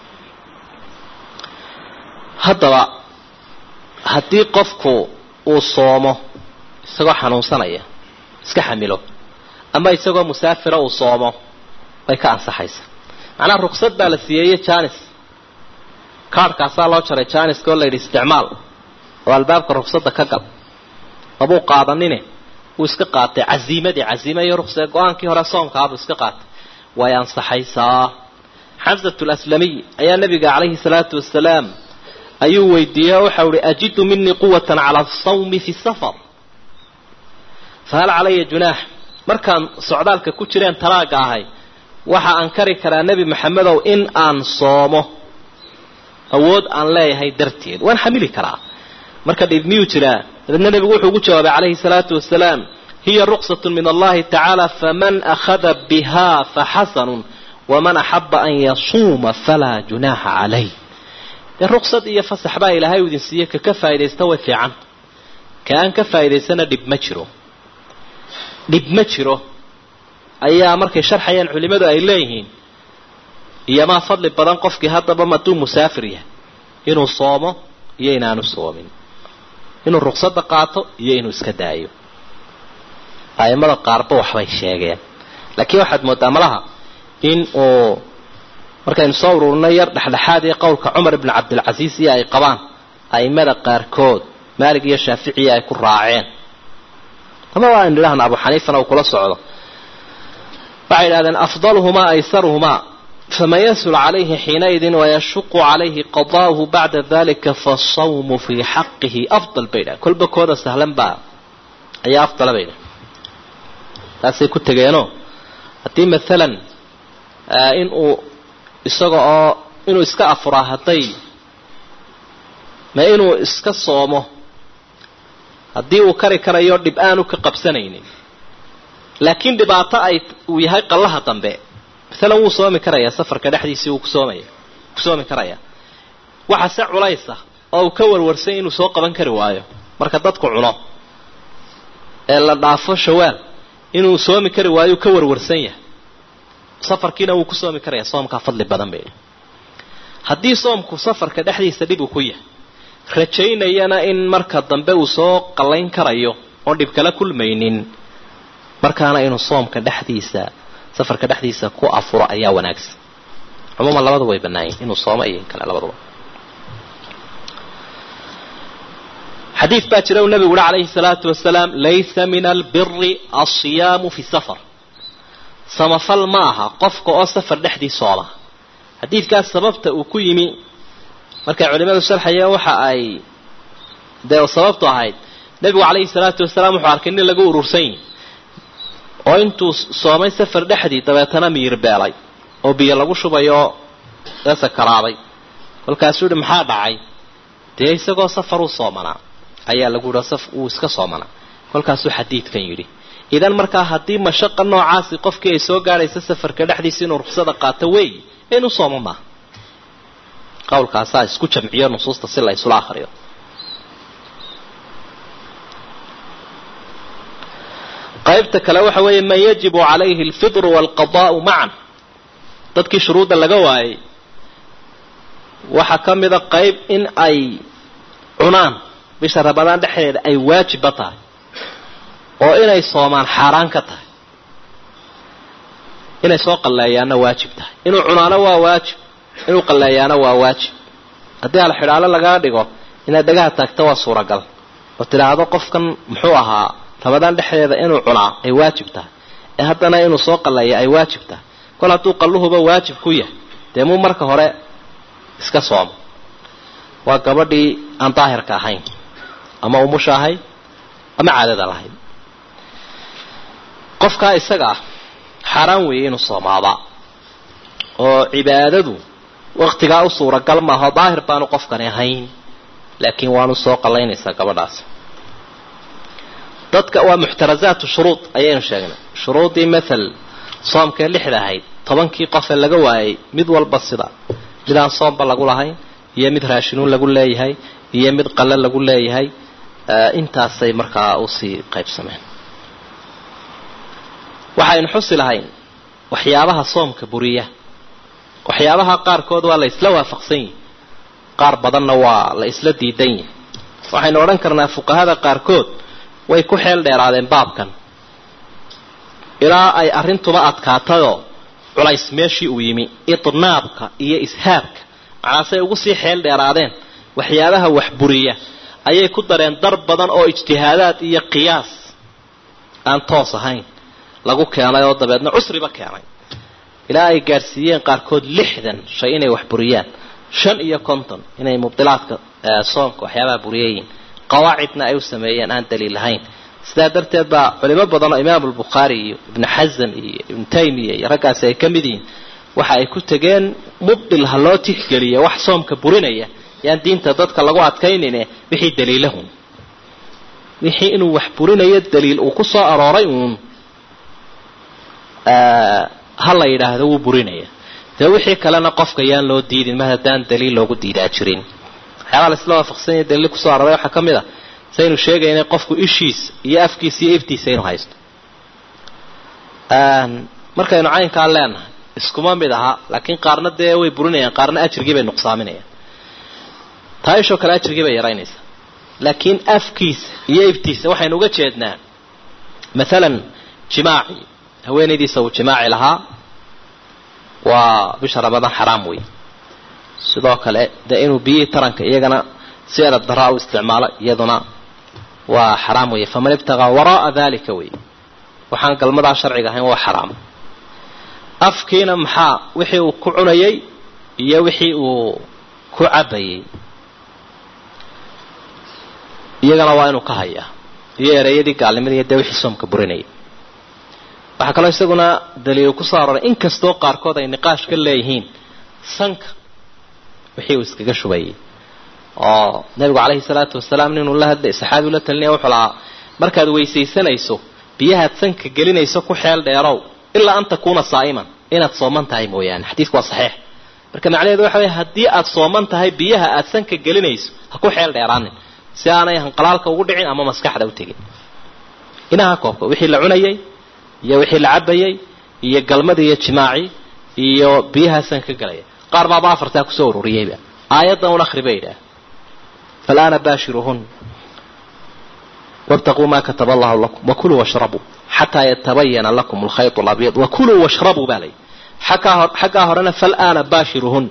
haddaba haddii qofku uu soomo isagoo xanuunsanaya iska xamilo ama isagoo musaafira uu soomo way ka ansaxaysa macnaha ruksad baa la siiyeeye janis kaarhkaasaa loo jaray janiska oo layidhi isticmaal oo albaabka ruksadda ka gal mabuu qaadanine wuu iska qaatay caziimadii caziima iyo ruqsa go-aankii hore soomkaabuu iska qaatay way ansaxaysaa xamsatu laslamiy ayaa nabiga calayhi salaatu wasalaam ayuu weydiiyey oo waxau ihi ajidu minii quwatan cala asawmi fi safar fahal calaya junaax markaan socdaalka ku jireen talaaga ahay waxa aan kari karaa nebi maxamedow in aan soomo awood aan leeyahay darteed waan xamili karaa marka dhib miyuu jiraa dabeedna nebigu wuxuu ugu jawaabay calayhi salaatu wasalaam hiya ruqsatun min allahi tacaala faman akhada biha faxasanun waman axaba an yasuuma falaa junaaxa calayh dee ruqsad iyo fasax baa ilaahay u idin siiye ka ka faa'idaysta way fiican ka aan ka faa'idaysana dhib ma jiro dhib ma jiro ayaa markay sharxayaan culimadu ay leeyihiin iyomaa fadli badan qofkii haddaba hadduu musaafir yahay inuu soomo iyo inaanu soomin inuu ruqsadda qaato iyo inuu iska daayo aimada qaarba waxbay sheegeen laakiin waxaad moodaa malaha in uu markaynu soo ururinay yar dhexdhexaad iyo qowlka cumar ibnu cabdilcasiis iyo ay qabaan aimada qaarkood maalig iyo shaaficiya ay ku raaceen ama waa aynu idhahna abu xaniifana uu kula socdo waxay idhahdeen afdaluhumaa aysaruhumaa faman yasul calayhi xiinaidin wayashuqu calayhi qada'uhu bacda dalika fasawmu fii xaqihi afdal bay dhahen kolba kooda sahlan baa ayaa afdala bay dhahen taasay ku tegeenoo haddii maalan in uu isaga oo inuu iska afuraa hadday ma inuu iska soomo haddii uu kari karayo dhib aanu ka qabsanaynin laakiin dhibaato ay uu yahay qallaha dambe maalan wuu soomi karayaa safarka dhexdiisii wuu kusoomaya ku soomi karayaa waxa se culaysa oo uu ka warwarsay inuu soo qaban kari waayo marka dadku cuno ee la dhaafo shawaal inuu soomi kari waayo uu ka warwarsan yahay safarkiina wuu ku soomi karayaa soomkaa fadli badan bay haddii soomku safarka dhexdiisa dhib uu ku yahay rajaynayana in marka dambe uu soo qallayn karayo oon dhib kala kulmaynin markaana inuu soomka dhexdiisa safarka dhexdiisa ku afuro ayaa wanaagsan cumuuman labadaba way bannaayiin inuu soomo iyo in kale labaduba xadiid baa jira uu nabigu uhi calayhi salaatu wasalaam laysa min albiri alsiyaamu fi safar samafal ma aha qofka oo safar dhexdii sooma xadiidkaas sababta uu ku yimi markay culimadu sharxayeen waxa ay dee sababtu ahayd nebigu calayhi salaatu wasalaam wuxuu arkay nin lagu urursan yihi oo intuu soomay safar dhexdii dabeetana miyir beelay oo biyo lagu shubayo ee sakaraaday kolkaasuu yihi maxaa dhacay dee isagoo safar u soomanaa ayaa lagu yihi saf uu iska soomanaa kolkaasuu xadiidkan yidhi idan markaa haddii mashaqa noocaasi qofkii ay soo gaadhaysa safarka dhexdiisa inuu ruksada qaato wey inuu soomo maaha qowlkaasaa isku jamciyo nusuusta si la isula akriyo qaybta kale waxa weeye man yajibu calayhi alfidru waalqadaa'u macan dadkii shuruudda laga waayay waxaa ka mida qayb in ay cunaan bisha ramadaan dhexdeeda ay waajibba tahay oo inay soomaan xaaraan ka tahay inay soo qalleeyaanna waajib tahay inuu cunaano waa waajib inuu qalleeyaana waa waajib haddii halxidhaalo lagaa dhigo inaad dhagaha taagto waa suuragal oo tidhaahdo qofkan muxuu ahaa ramadaan dhexdeeda inuu cunaa ay waajib tahay ee haddana inuu soo qalleeya ay waajib tahay kol hadduu qalluhuba waajib ku yahay dee muu marka hore iska soomo waa gabadhii aan daahirka ahayn ama umusha ahayd ama caadada lahayd qofkaa isaga ah xaaraan weeye inuu soomaaba oo cibaadadu waktigaa u suuragal maaho daahir baanu qofkani ahayn laakiin waanu soo qallaynaysaa gabadhaas dadka waa muxtarazaatu shuruud ayaynu sheegnay shuruudii mathal soomkee lixda ahayd tobankii qofee laga waayay mid walba sida midaan soomba lagu lahayn iyo mid raashinuun lagu leeyahay iyo mid qalle lagu leeyahay intaasay markaa usii qaybsameen waxaynu xusi lahayn waxyaabaha soomka buriya waxyaabaha qaarkood waa la isla waafaqsan yihi qaar badanna waa la isla diidan yihi waxaynu odhan karnaa fuqahada qaarkood way ku xeel dheeraadeen baabkan ilaa ay arrintuba adkaatayoo culays meeshii uu yimi idnaabka iyo ishaabka macnaasay ugu sii xeel dheeraadeen waxyaabaha wax buriya ayay ku dareen dar badan oo ijtihaadaad iyo qiyaas aan toos ahayn lagu keenay oo dabeedna cusriba keenay ilaa ay gaadhsiiyeen qaarkood lixdan shay inay wax buriyaan shan iyo konton inay mubdilaadka soomka waxyaabaha buriyayiin qawaacidna ay u sameeyeen aan daliil lahayn sidaa darteed baa culimo badan oo imaam albukhaari iyo ibnu xasan iyo ibnu taymiya iyo raggaasi ay ka mid yihiin waxa ay ku tegeen mubdil ha loo tixgeliyo wax soomka burinaya yaan diinta dadka lagu adkaynine wixii daliilahun wixii inuu wax burinayo daliil uu ku soo arooray uun ha la yidhaahdo wuu burinaya dee wixii kalena qofka yaan loo diidin mar haddaan daliil loogu diidaa jirin waxyaabaa laisla waafaqsanya daliil kusoo aroray waxaa ka mid a saynu sheegaynay qofku ishiisa iyo afkiisa iyo iftiisa inuu haysto markaynu caynkaa leenahay iskuma mid aha laakiin qaarna dee way burinayaan qaarna ajrigii bay nuqsaaminayaan taa ishoo kale ajrigii bay yaraynaysaa laakiin afkiisa iyo iftiisa waxaynu uga jeednaa maalan jimaaci haweenaydiisa uu jimaaci lahaa waa bisha ramadaan xaraam wey sidoo kale dee inuu biyihii taranka iyagana si edab daraa u isticmaalo iyaduna waa xaraam wey faman ibtaqaa wara'a dalika wey waxaan galmadaa sharciga ahayn waa xaraam afkiina maxaa wixii uu ku cunayay iyo wixii uu ku cabayay iyagana waa inuu ka hayaa iyo ereyadii gaalnimada iyo dee wixii soomka burinayay waxaa kaloo isaguna daliil kusoo aroray inkastoo qaarkood ay niqaash ka leeyihiin sanka wixii uu iskaga shubayay oo nabigu calayhi salaatu wasalaam ninuu la hadlay saxaabiu la talinaya wuxuu lahaa markaad weysaysanayso biyahaad sanka gelinayso ku xeel dheerow ilaa an takuuna saa'iman inaad sooman tahay mooyaane xadiisku waa saxiix marka macnaheedu waxa wey haddii aad sooman tahay biyaha aad sanka gelinayso ha ku xeel dheeraanin si aanay hanqalaalka ugu dhicin ama maskaxda u tegin inaha koobka wixii la cunayay iyo wixii la cabayay iyo galmadii iyo jimaaci iyo biyaha sanka galaya qaar baaba afartaa kusoo ururiyeyba aayaddan un akhri bay yidhaah فالآن باشرهن وابتغوا ما كتب الله لكم وكلوا واشربوا حتى يتبين لكم الخيط الأبيض وكلوا واشربوا بالي xaggaa horena fal-aana baashiruhun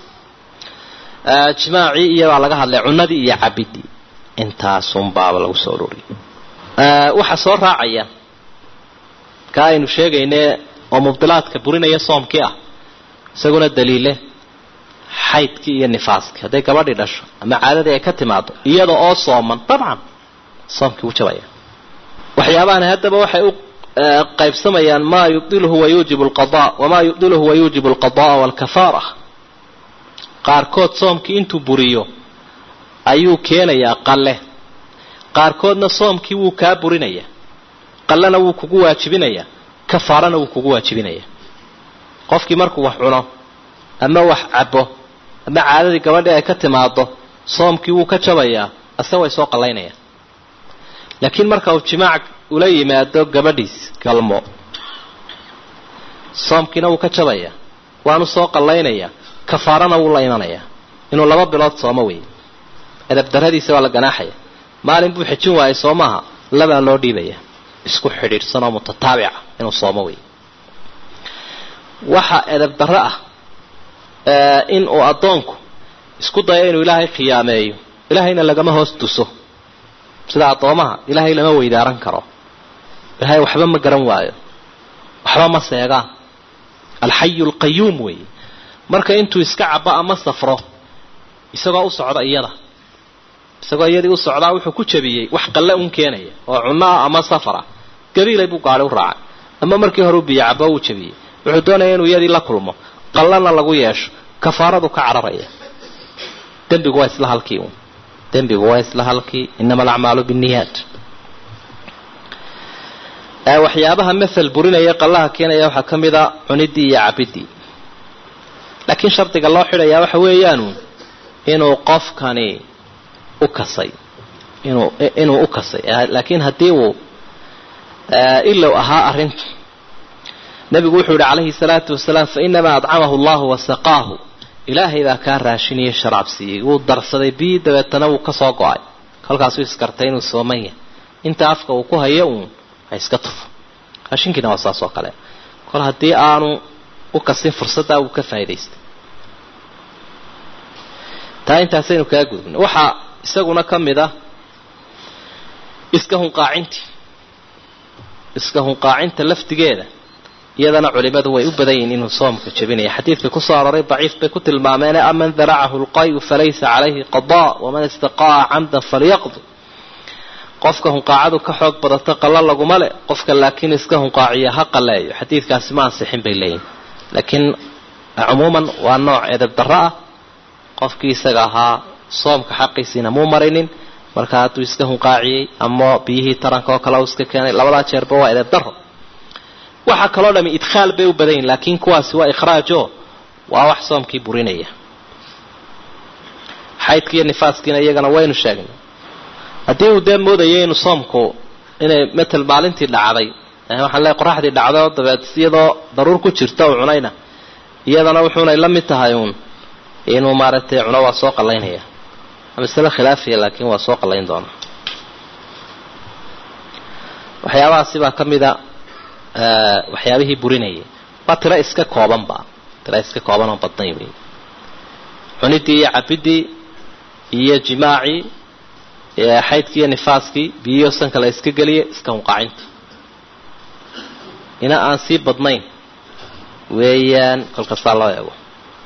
jimaacii iyabaa laga hadlay cunadii iyo cabidii intaasunbaaba lagu soo ururiyay waxaa soo raacaya ka aynu sheegayne oo mubdilaadka burinaya soomkii ah isaguna daliile xaydkii iyo nifaaskii hadday gabadhii dhasho ama caadadii ay ka timaado iyada oo sooman dabcan soomkii wuu jabaya waxyaabahani haddaba waxay u qaybsamayaan maa yubdiluhu wayuujibu alqada wamaa yubdiluhu wayuujibu alqada'a waalkafaara qaarkood soomkii intuu buriyo ayuu keenayaa qalle qaarkoodna soomkii wuu kaa burinaya qallena wuu kugu waajibinayaa kafaarana wuu kugu waajibinaya qofkii markuu wax cuno ama wax cabo ama caadadii gabadhii ay ka timaado soomkii wuu ka jabayaa ase way soo qallaynayaan laakiin marka uu jimaac ula yimaado gabadhiis galmo soomkiina wuu ka jabayaa waanu soo qallaynayaa kafaarana wuu la imanayaa inuu laba bilood soomo wey edabdaradiisa waa la ganaaxaya maalin buu xejin waayay soo maaha labaa loo dhiibaya isku xidhiidhsanoo mutataabica inuu soomo wey waxa edabdarro ah in uu addoonku isku dayo inuu ilaahay khiyaameeyo ilaahayna lagama hoos tuso sida addoomaha ilaahay lama weydaaran karo ilaahay waxba ma garan waayo waxba ma seegaan alxayu alqayuum weeye marka intuu iska cabo ama safro isagoo u socda iyada isagoo iyadii u socdaa wuxuu ku jabiyey wax qalle un keenaya oo cunno ah ama safar ah gabiilay buu gaadhi u raacay ama markii hore u biyo cabo uu jabiyey wuxuu doonaya inuu iyadii la kulmo qallana lagu yeesho kafaaradu ka cararaya dembigu waa isla halkii un dembigu waa isla halkii inama alacmaalu binniyaat waxyaabaha mathal burinaya qallaha keenaya waxaa ka mid a cunidii iyo cabidii laakiin shardiga loo xidhayaa waxa weeyaanu inuu qofkani u kasay inuu inuu u kasay laakiin haddii uu ilow ahaa arrintu nabigu wuxuu yihi calayhi salaatu wasalaam fainamaa adcamahu allahu wasaqaahu ilaahay baa kaa raashinaya sharaab siiyey wuu darsaday bii dabeetana wuu kasoo go-ay kolkaasuu iskartay inuu sooman yahay inta afka uu ku hayo uun ha iska tufo raashinkiina waa saas oo kale kol haddii aanu u kasin fursaddaa wuu ka faa'idaystay taa intaasaynu kaga gudubna waxaa isaguna ka mid ah iska hunqaacintii iska hunqaacinta laftigeeda iyadana culimadu way u badan yihiin inuu soomka jabinaya xadiidka kusoo aroray daciif bay ku tilmaameen aman daracahu lqayu falaysa calayhi qadaa waman istaqaa'a camdan falyaqdi qofka hunqaacadu ka xoog badato qalla laguma le qofka laakiin iska hunqaaciya ha qaleeyo xadiidkaasi ma ansixin bay leeyihin laakiin cumuuman waa nooc edeb darro ah qofkii isaga ahaa soomka xaqiisiina muu marinin marka hadduu iska hunqaaciyey ama biyihii taranka oo kale u iska keenay labadaa jeerba waa edeb darro waxaa kaloo dhami idkhaal bay u badan yihin laakiin kuwaasi waa ikhraajo waa wax soomkii burinaya xaydkii iyo nifaaskiina iyagana waynu sheegnay haddii uu dee moodayay inuu soomku inay matal maalintii dhacday waxaan leeay qoraxdii dhacdo dabeed iyadoo daruur ku jirta uu cunayna iyadana wuxuunay la mid tahay uun inuu maaragtay cuno waa soo qallaynaya masale khilaafiya laakiin waa soo qallayn doona waxyaabahaasi baa ka mida waxyaabihii burinayay waa tiro iska koobanba tiro iska kooban oo badnayn wey cunidii iyo cabidii iyo jimaacii xaydkii iyo nifaaskii biyiyo sanka la iska geliya iska hunqaacinta ina aan sii badnayn weeyaan kolkastaa loo eego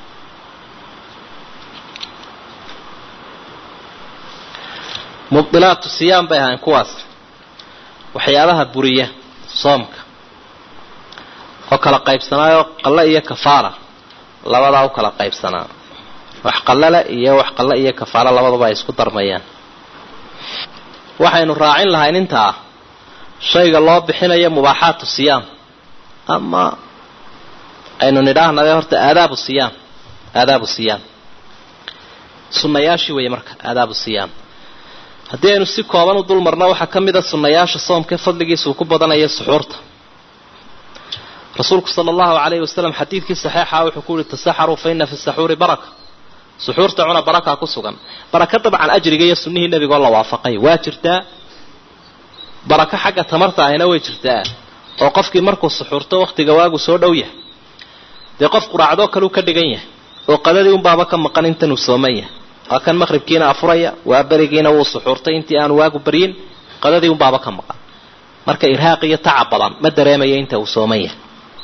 mubdilaatu siyaam bay ahayn kuwaas waxyaabaha buriya soomka oo kala qaybsanaayo qalle iyo kafaara labadaa u kala qaybsanaa wax qallale iyo wax qalle iyo kafaara labaduba ay isku darmayaan waxaynu raacin lahayn intaa shayga loo bixinayo mubaaxaatu siyaam ama aynu nidhaahnade horta aadaabu siyaam aadaabu siyaam sunnayaashii weeye marka aadaabu siyaam haddii aynu si kooban u dul marno waxaa ka mid a sunnayaasha soomka fadligiisa uu ku badanayo suxuurta rasuulku sala allahu calayhi wasalam xadiidkii saxiixa wuxuu ku yihi tasaxaruu fa ina fi saxuuri baraka suxuurta cuna barakaa ku sugan baraka dabcan ajriga iyo sunnihii nebigoo la waafaqay waa jirtaa barako xagga tamarta ahina way jirtaa oo qofkii markuu suxuurto wakhtiga waagu soo dhow yahay dee qof quraacdoo kaleu ka dhigan yahay oo qadadii unbaaba ka maqan intanuu sooman yahay waa kan maqhribkiina afuraya waa berigiina wuu suxuurtay intii aanu waagu baryin qadadii unbaaba ka maqan marka irhaaq iyo tacab badan ma dareemaya inta uu sooman yahay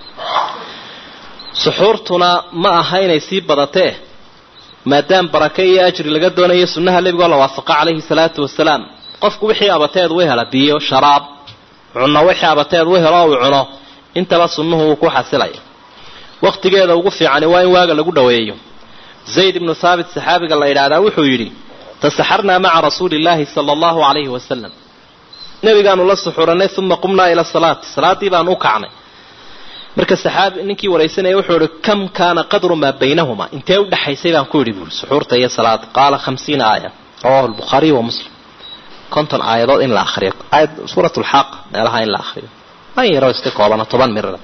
suxuurtuna ma aha inay sii badatee maadaam barake iyo ajri laga doonayo sunnaha nebigoo la waafaqa calayhi salaatu wasalaam qofku wixii abateed u hela biyo sharaab cunno wixii abateed u helo uu cuno intaba sunnuhu uu ku xasilaya wakhtigeeda ugu fiicani waa in waaga lagu dhoweeyo zayd ibnu thaabit saxaabiga la yidhaahdaa wuxuu yidhi tasaxarnaa maca rasuuli illaahi sala allahu calayhi wasalam nebigaanu la suxuranay uma qumnaa ila salaati salaaddii baanu u kacnay marka saxaabi ninkii waraysanaya wuxuu ihi kam kaana qadru maa baynahuma intee u dhexaysay baan ku yidhi buuri suxuurta iyo salaada qaala khamsiina aaya rawahu lbukhaariy wa muslim konton aayadood in la akriyo aayad suurat lxaaq meelaha in la akriyo an yaroo iska koobana toban mirada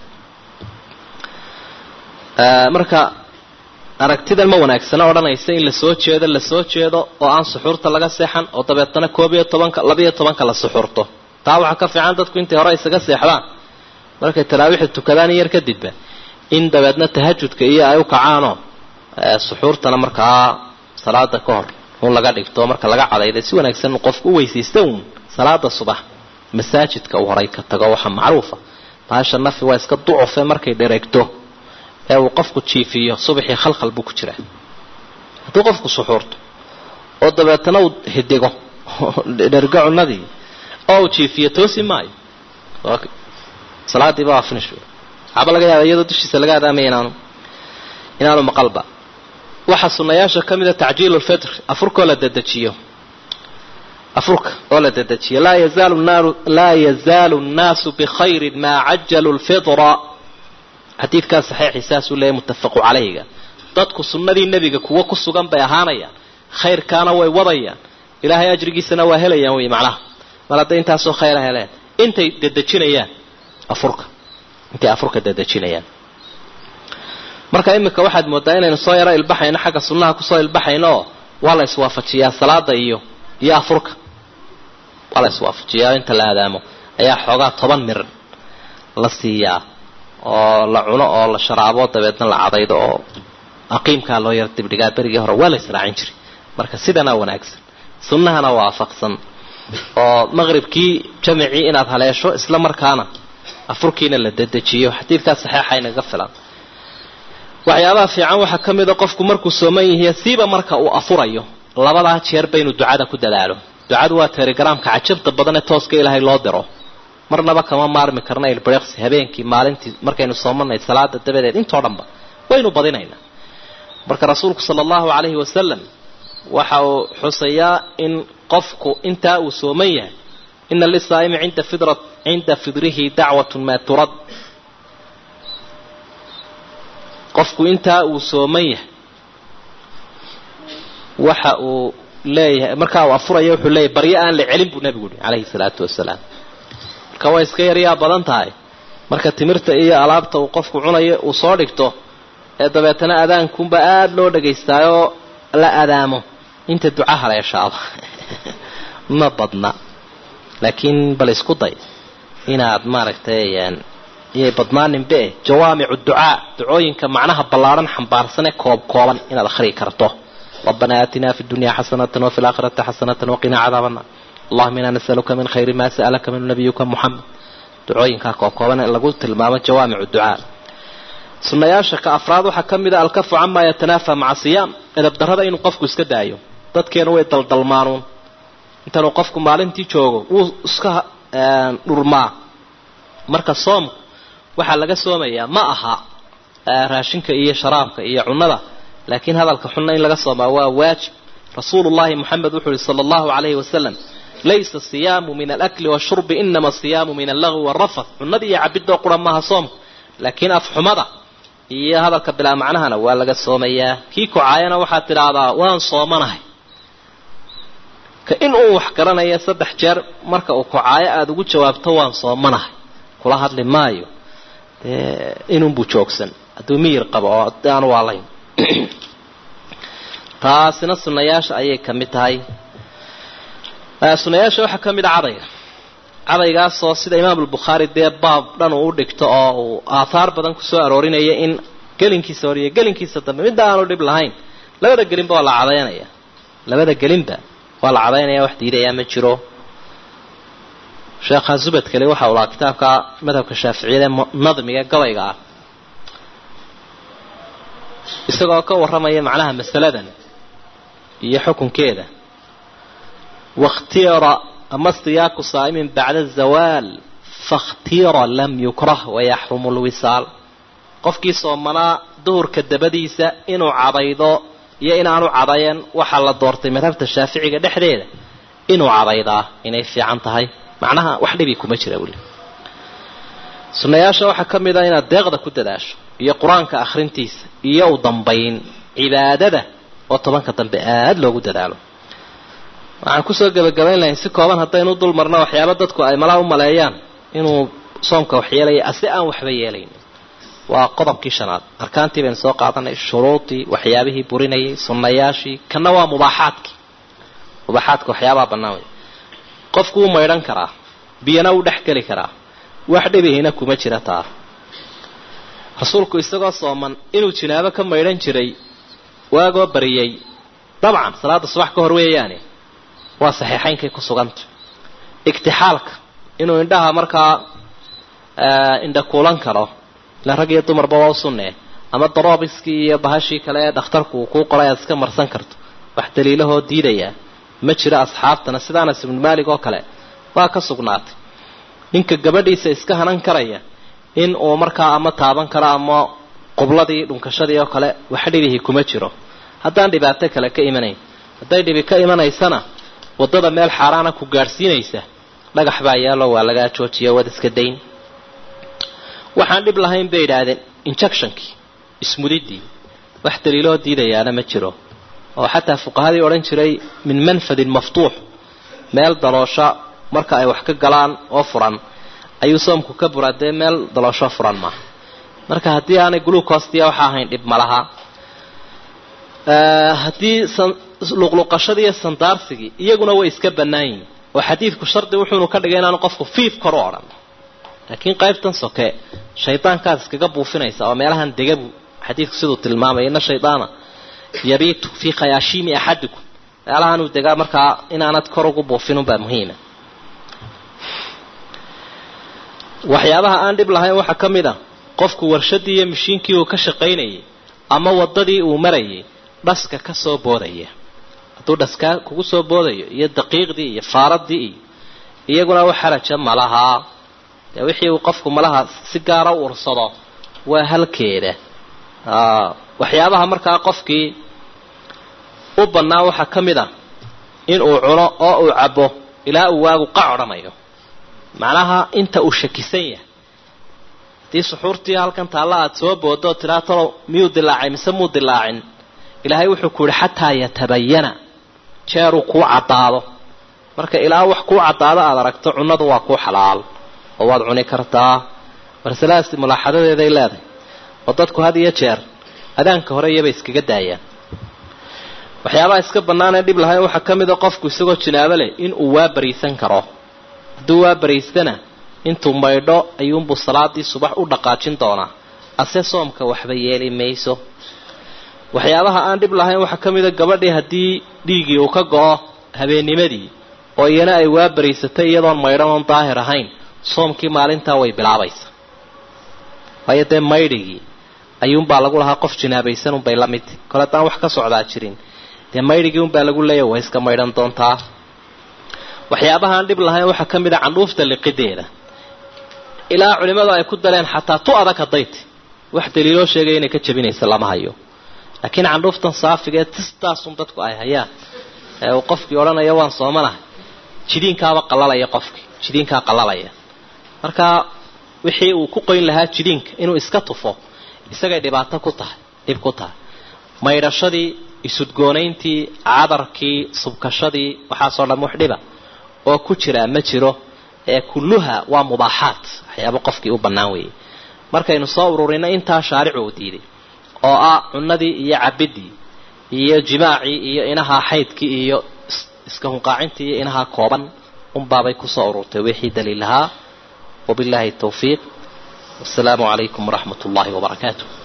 marka aragtidan ma wanaagsana odhanaysa in lasoo jeedo lasoo jeedo oo aan suxuurta laga seexan oo dabeetana koob iyo tobanka labiyo tobanka la suxuurto taa waxaa ka fiican dadku intay hore isaga seexdaan markay taraawiixda tukadaan yar kadibba in dabeedna tahajudka iyo ay u kacaanoo suxuurtana markaa salaada ka hor un laga dhigto marka laga cadayda si wanaagsan qofku u weysaysta uun salaada subax masaajidka uu horay ka tago waxaa macruufa baasha nafi waa iska ducufe markay dhereegto ee uu qofku jiifiyo subaxii khalkhal buu ku jiraa hadduu qofku suxuurto oo dabeetana uu hidigo dhergo cunadii oo uu jiifiyo toosi maayo salaadiiba waa finish waxaaba laga yaaba iyadoo dushiisa laga adaamaya inaanu inaanu maqalba waxaa sunayaasha ka mida tacjiilu lfitr afurkaoo la dedejiyo afurka oo la dedejiyo laa yazaalu naaru laa yazaalu nnaasu bikhayrin maa cajalu lfitra xadiidkaa saxiixii saasuu leeyahy muttafaqu calayga dadku sunnadii nebiga kuwo ku sugan bay ahaanayaan khayrkaana way wadayaan ilaahay ajrigiisana waa helayaan wey macnaha mar hadday intaasoo khayra heleen intay dedejinayaan afurka intay afurka dedejinayaan marka iminka waxaad moodaa inaynu soo yaro ilbaxayno xagga sunnaha kusoo ilbaxayno oo waa la iswaafajiyaa salaada iyo iyo afurka waa la iswaafajiyaa inta la aadaamo ayaa xoogaa toban mir la siiyaa oo la cuno oo la sharaabo dabeedna la cadaydo oo aqiimkaa loo yar dibdhigaa berigii hore waa la israacin jiray marka sidana wanaagsan sunnahana waafaqsan oo maqribkii jamicii inaad haleesho isla markaana afurkiina la dedejiyo xadiidkaa saxeixa inaga filan waxyaabaha fiican waxaa ka mida qofku markuu sooman yahiy siiba marka uu afurayo labadaa jeerba inuu ducada ku dadaalo ducadu waa telegramka cajabta badan ee tooska ilaahay loo diro marnaba kama maarmi karna ilbreqsi habeenkii maalintii markaynu soomanay salaada dabadeed intoo dhanba waynu badinaynaa marka rasuulku sala allahu calayhi wasalam waxa uu xusayaa in qofku intaa uu sooman yahay ina lisaa'imi inda fidra cinda fidrihi dacwatun maa turad qofku intaa uu sooman yahay waxa uu leeyahay markaa uu afuraya wuxuu leeyahay baryo aan la celin buu nebigu yihi calayhi salaatu wasalaam marka way iska yaryaa badan tahay marka timirta iyo alaabta uu qofku cunayo uu soo dhigto ee dabeetana adaankunba aada loo dhagaystaayoo la adaamo inta duca haleeshaaba ma badna laakiin bal isku day inaad maaragtay iyay badnaaninbe jawaamicu ducaa ducooyinka macnaha ballaadhan xambaarsanee koob kooban inaad akhriyi karto rabbana aatinaa fi dunya xasanatan wafi laakhirati xasanatan waqinaa cadaabana allahuma inaa nasaluka min khayri maa sa'alaka minhu nabiyuka muxamed ducooyinkaa koob kooban lagu tilmaamo jawaamicu ducaa sunayaasha ka afraad waxaa ka mid a alkafu camaa yatanaafa maca siyaam edabdarrada inuu qofku iska daayo dadkeenu way daldalmaanuun intanuu qofku maalintii joogo wuu iska dhurmaa marka soomku waxaa laga soomayaa ma aha raashinka iyo sharaabka iyo cunnada laakiin hadalka xunna in laga soomaa waa waajib rasuulullahi moxamed wuxuu yihi sala allahu calayhi wasalam laysa siyaamu min alakli washurbi inama asiyaamu min allagwi warafath cunnada iyo cabidoo qura maaha soomku laakiin afxumada iyo hadalka bilaa macnahana waa laga soomayaa kii kocaayana waxaad tidhaahdaa waan soomanahay ka in uu wax garanaya saddex jeer marka uu kocaayo aada ugu jawaabto waan soomanahay kula hadli maayo dee inunbuu joogsan hadduu miyir qabo oo aan waalayn taasina sunayaasha ayay ka mid tahay sunayaasha waxaa ka mid a cadayga cadaygaasoo sida imaam albukhaari dee baab dhan uu u dhigto oo uu aathaar badan kusoo aroorinaya in gelinkiisa hor iyo gelinkiisa dambe midda aanu dhib lahayn labada gelinba waa la cadaynaya labada gelinba waa la cadaynaya wax diidayaa ma jiro sheekha zubadkale waxa uu lahaa kitaabka madhabka shaaficiyada ee nadmiga gabayga ah isagoo ka warramaya macnaha masaladan iyo xukunkeeda wakhtira ama istiyaaku saa'imin bacda zawaal fakhtira lam yukrah wayaxrumu lwisaal qofkii soomanaa duhurka dabadiisa inuu cadaydo iyo inaanu cadayan waxaa la doortay madhabta shaaficiga dhexdeeda inuu cadaydaa inay fiican tahay macnaha wax dhibi kuma jira weli sunnayaasha waxaa ka mid a inaad deeqda ku dadaasho iyo qur-aanka akhrintiisa iyo u dambayn cibaadada oo tobanka dambe aada loogu dadaalo waxaan kusoo gebagabayn lahayn si kooban haddaynu dul marno waxyaaba dadku ay malaa u maleeyaan inuu soomka wax yeelaya ase aan waxba yeelayn waa qodobkii shanaad arkaantii baynu soo qaadanay shuruudii waxyaabihii burinayay sunnayaashii kana waa mubaaxaadkii mubaaxaadka waxyaabaha bannaan wey qofku wuu maydhan karaa biyana wuu dhex geli karaa wax dhibihina kuma jira taa rasuulku isagoo sooman inuu jinaabo ka maydhan jiray waagoo bariyey dabcan salaada subax ka hor weeyaane waa saxiixaynkay ku suganta igtixaalka inuu indhaha markaa indha kuulan karo ila rag iyo dumarba waa u sunnee ama daroobiskii iyo bahashii kale ee dhakhtarku uu kuu qoray aad iska marsan karto wax daliilahoo diidayaa ma jiro asxaabtana sida anas ibnu maalig oo kale waa ka sugnaatay ninka gabadhiisa iska hanan karaya in uu markaa ama taaban karo ama qubladii dhunkashadii oo kale wax dhibihii kuma jiro haddaan dhibaato kale ka imanayn hadday dhibi ka imanaysana waddada meel xaaraana ku gaadhsiinaysa dhagax baa yaalo waa lagaa joojiya wad iska dayn waxaan dhib lahayn bay idhaahdeen injectionkii ismudidii wax daliiloo diidayaana ma jiro oo xataa fuqahadii odhan jiray min manfadin maftuux meel daloosha marka ay wax ka galaan oo furan ayuu soomku ka buraa dee meel daloosho furan maaha marka haddii aanay glucostiya waxa ahayn dhib ma laha haddii luqluqashadii iyo sandaarsigii iyaguna way iska bannaan yihin oo xadiidku shardi wuxuunu ka dhigay inaanu qofku fiif kor u odhan laakiin qaybtan soke shaydaankaad iskaga buufinaysa oo meelahan degabu xadiidku siduu tilmaamaya ina shaydaana yabiitu fii khayaashiimi axadikum meelahanuu degaa markaa inaanad kor ugu buufinunbaa muhiima waxyaabaha aan dhib lahayn waxaa ka mid a qofku warshadii iyo mashiinkii uu ka shaqaynayay ama waddadii uu marayay dhaska ka soo boodaya hadduu dhaskaa kugu soo boodayo iyo daqiiqdii iyo faaradii iyo iyaguna wax xaraja malahaa dee wixii uu qofku malaha si gaara u ursado waa halkeeda waxyaabaha markaa qofkii u bannaa waxaa ka mid a in uu cuno oo uu cabo ilaa uu waagu qac odhanayo macnaha inta uu shakisan yahay haddii suxuurtii halkan taalla aada soo boodoo tiraa talow miyuu dilaacay mise muu dilaacin ilaahay wuxuu ku yihi xataa yatabayana jeeruu kuu caddaado marka ilaa wax kuu caddaado aada aragto cunnadu waa kuu xalaal oo waad cuni kartaa marsalahaasi mulaaxadadeeday leedahay oo dadku had iyo jeer adaanka hore iyabay iskaga daayaan waxyaabaha iska bannaanee dhib lahayn waxaa ka mid a qofku isagoo jinaabo leh inuu waa bariisan karo hadduu waa baraystana intuu maydho ayuunbuu salaadii subax u dhaqaajin doonaa ase soomka waxba yeeli mayso waxyaabaha aan dhib lahayn waxaa ka mid a gabadhii haddii dhiiggii uu ka go-o habeennimadii oo iyana ay waa baraysatay iyadoon maydhan oon daahir ahayn soomkii maalintaa way bilaabaysa waayo dee maydhigii ayuunbaa lagu lahaa qof jinaabaysan unbay la mid kole haddaan wax ka socdaa jirin dee maydhigii unbaa lagu leeya way iska maydhan doontaa waxyaabaha aan dhib lahayn waxaa ka mid a candhuufta liqideeda ilaa culimmadu ay ku dareen xataa tu adag hadayt wax daliiloo sheegaya inay ka jabinaysa lama hayo laakiin candhuuftan saafigee tistaasun dadku ay hayaan ee uu qofkii odhanaya waan soomanahay jidiinkaaba qalalaya qofkii jidiinkaa qalalaya marka wixii uu ku qoyn lahaa jidiinka inuu iska tufo isagay dhibaato ku tahay dhib ku tahay maydhashadii isudgoonayntii cadarkii subkashadii waxaasoo dhan wax dhiba oo ku jiraa ma jiro ee kulluha waa mubaaxaat waxyaaba qofkii u bannaan weeyey markaynu soo ururino intaa shaaricu uu diiday oo ah cunadii iyo cabidii iyo jimaacii iyo inahaa xaydkii iyo iska hunqaacintii iyo inahaa kooban unbaabay kusoo ururtay wixii daliilahaa wabilaahi tawfiiq wasalaamu calaykum waraxmat ullahi wabarakaatu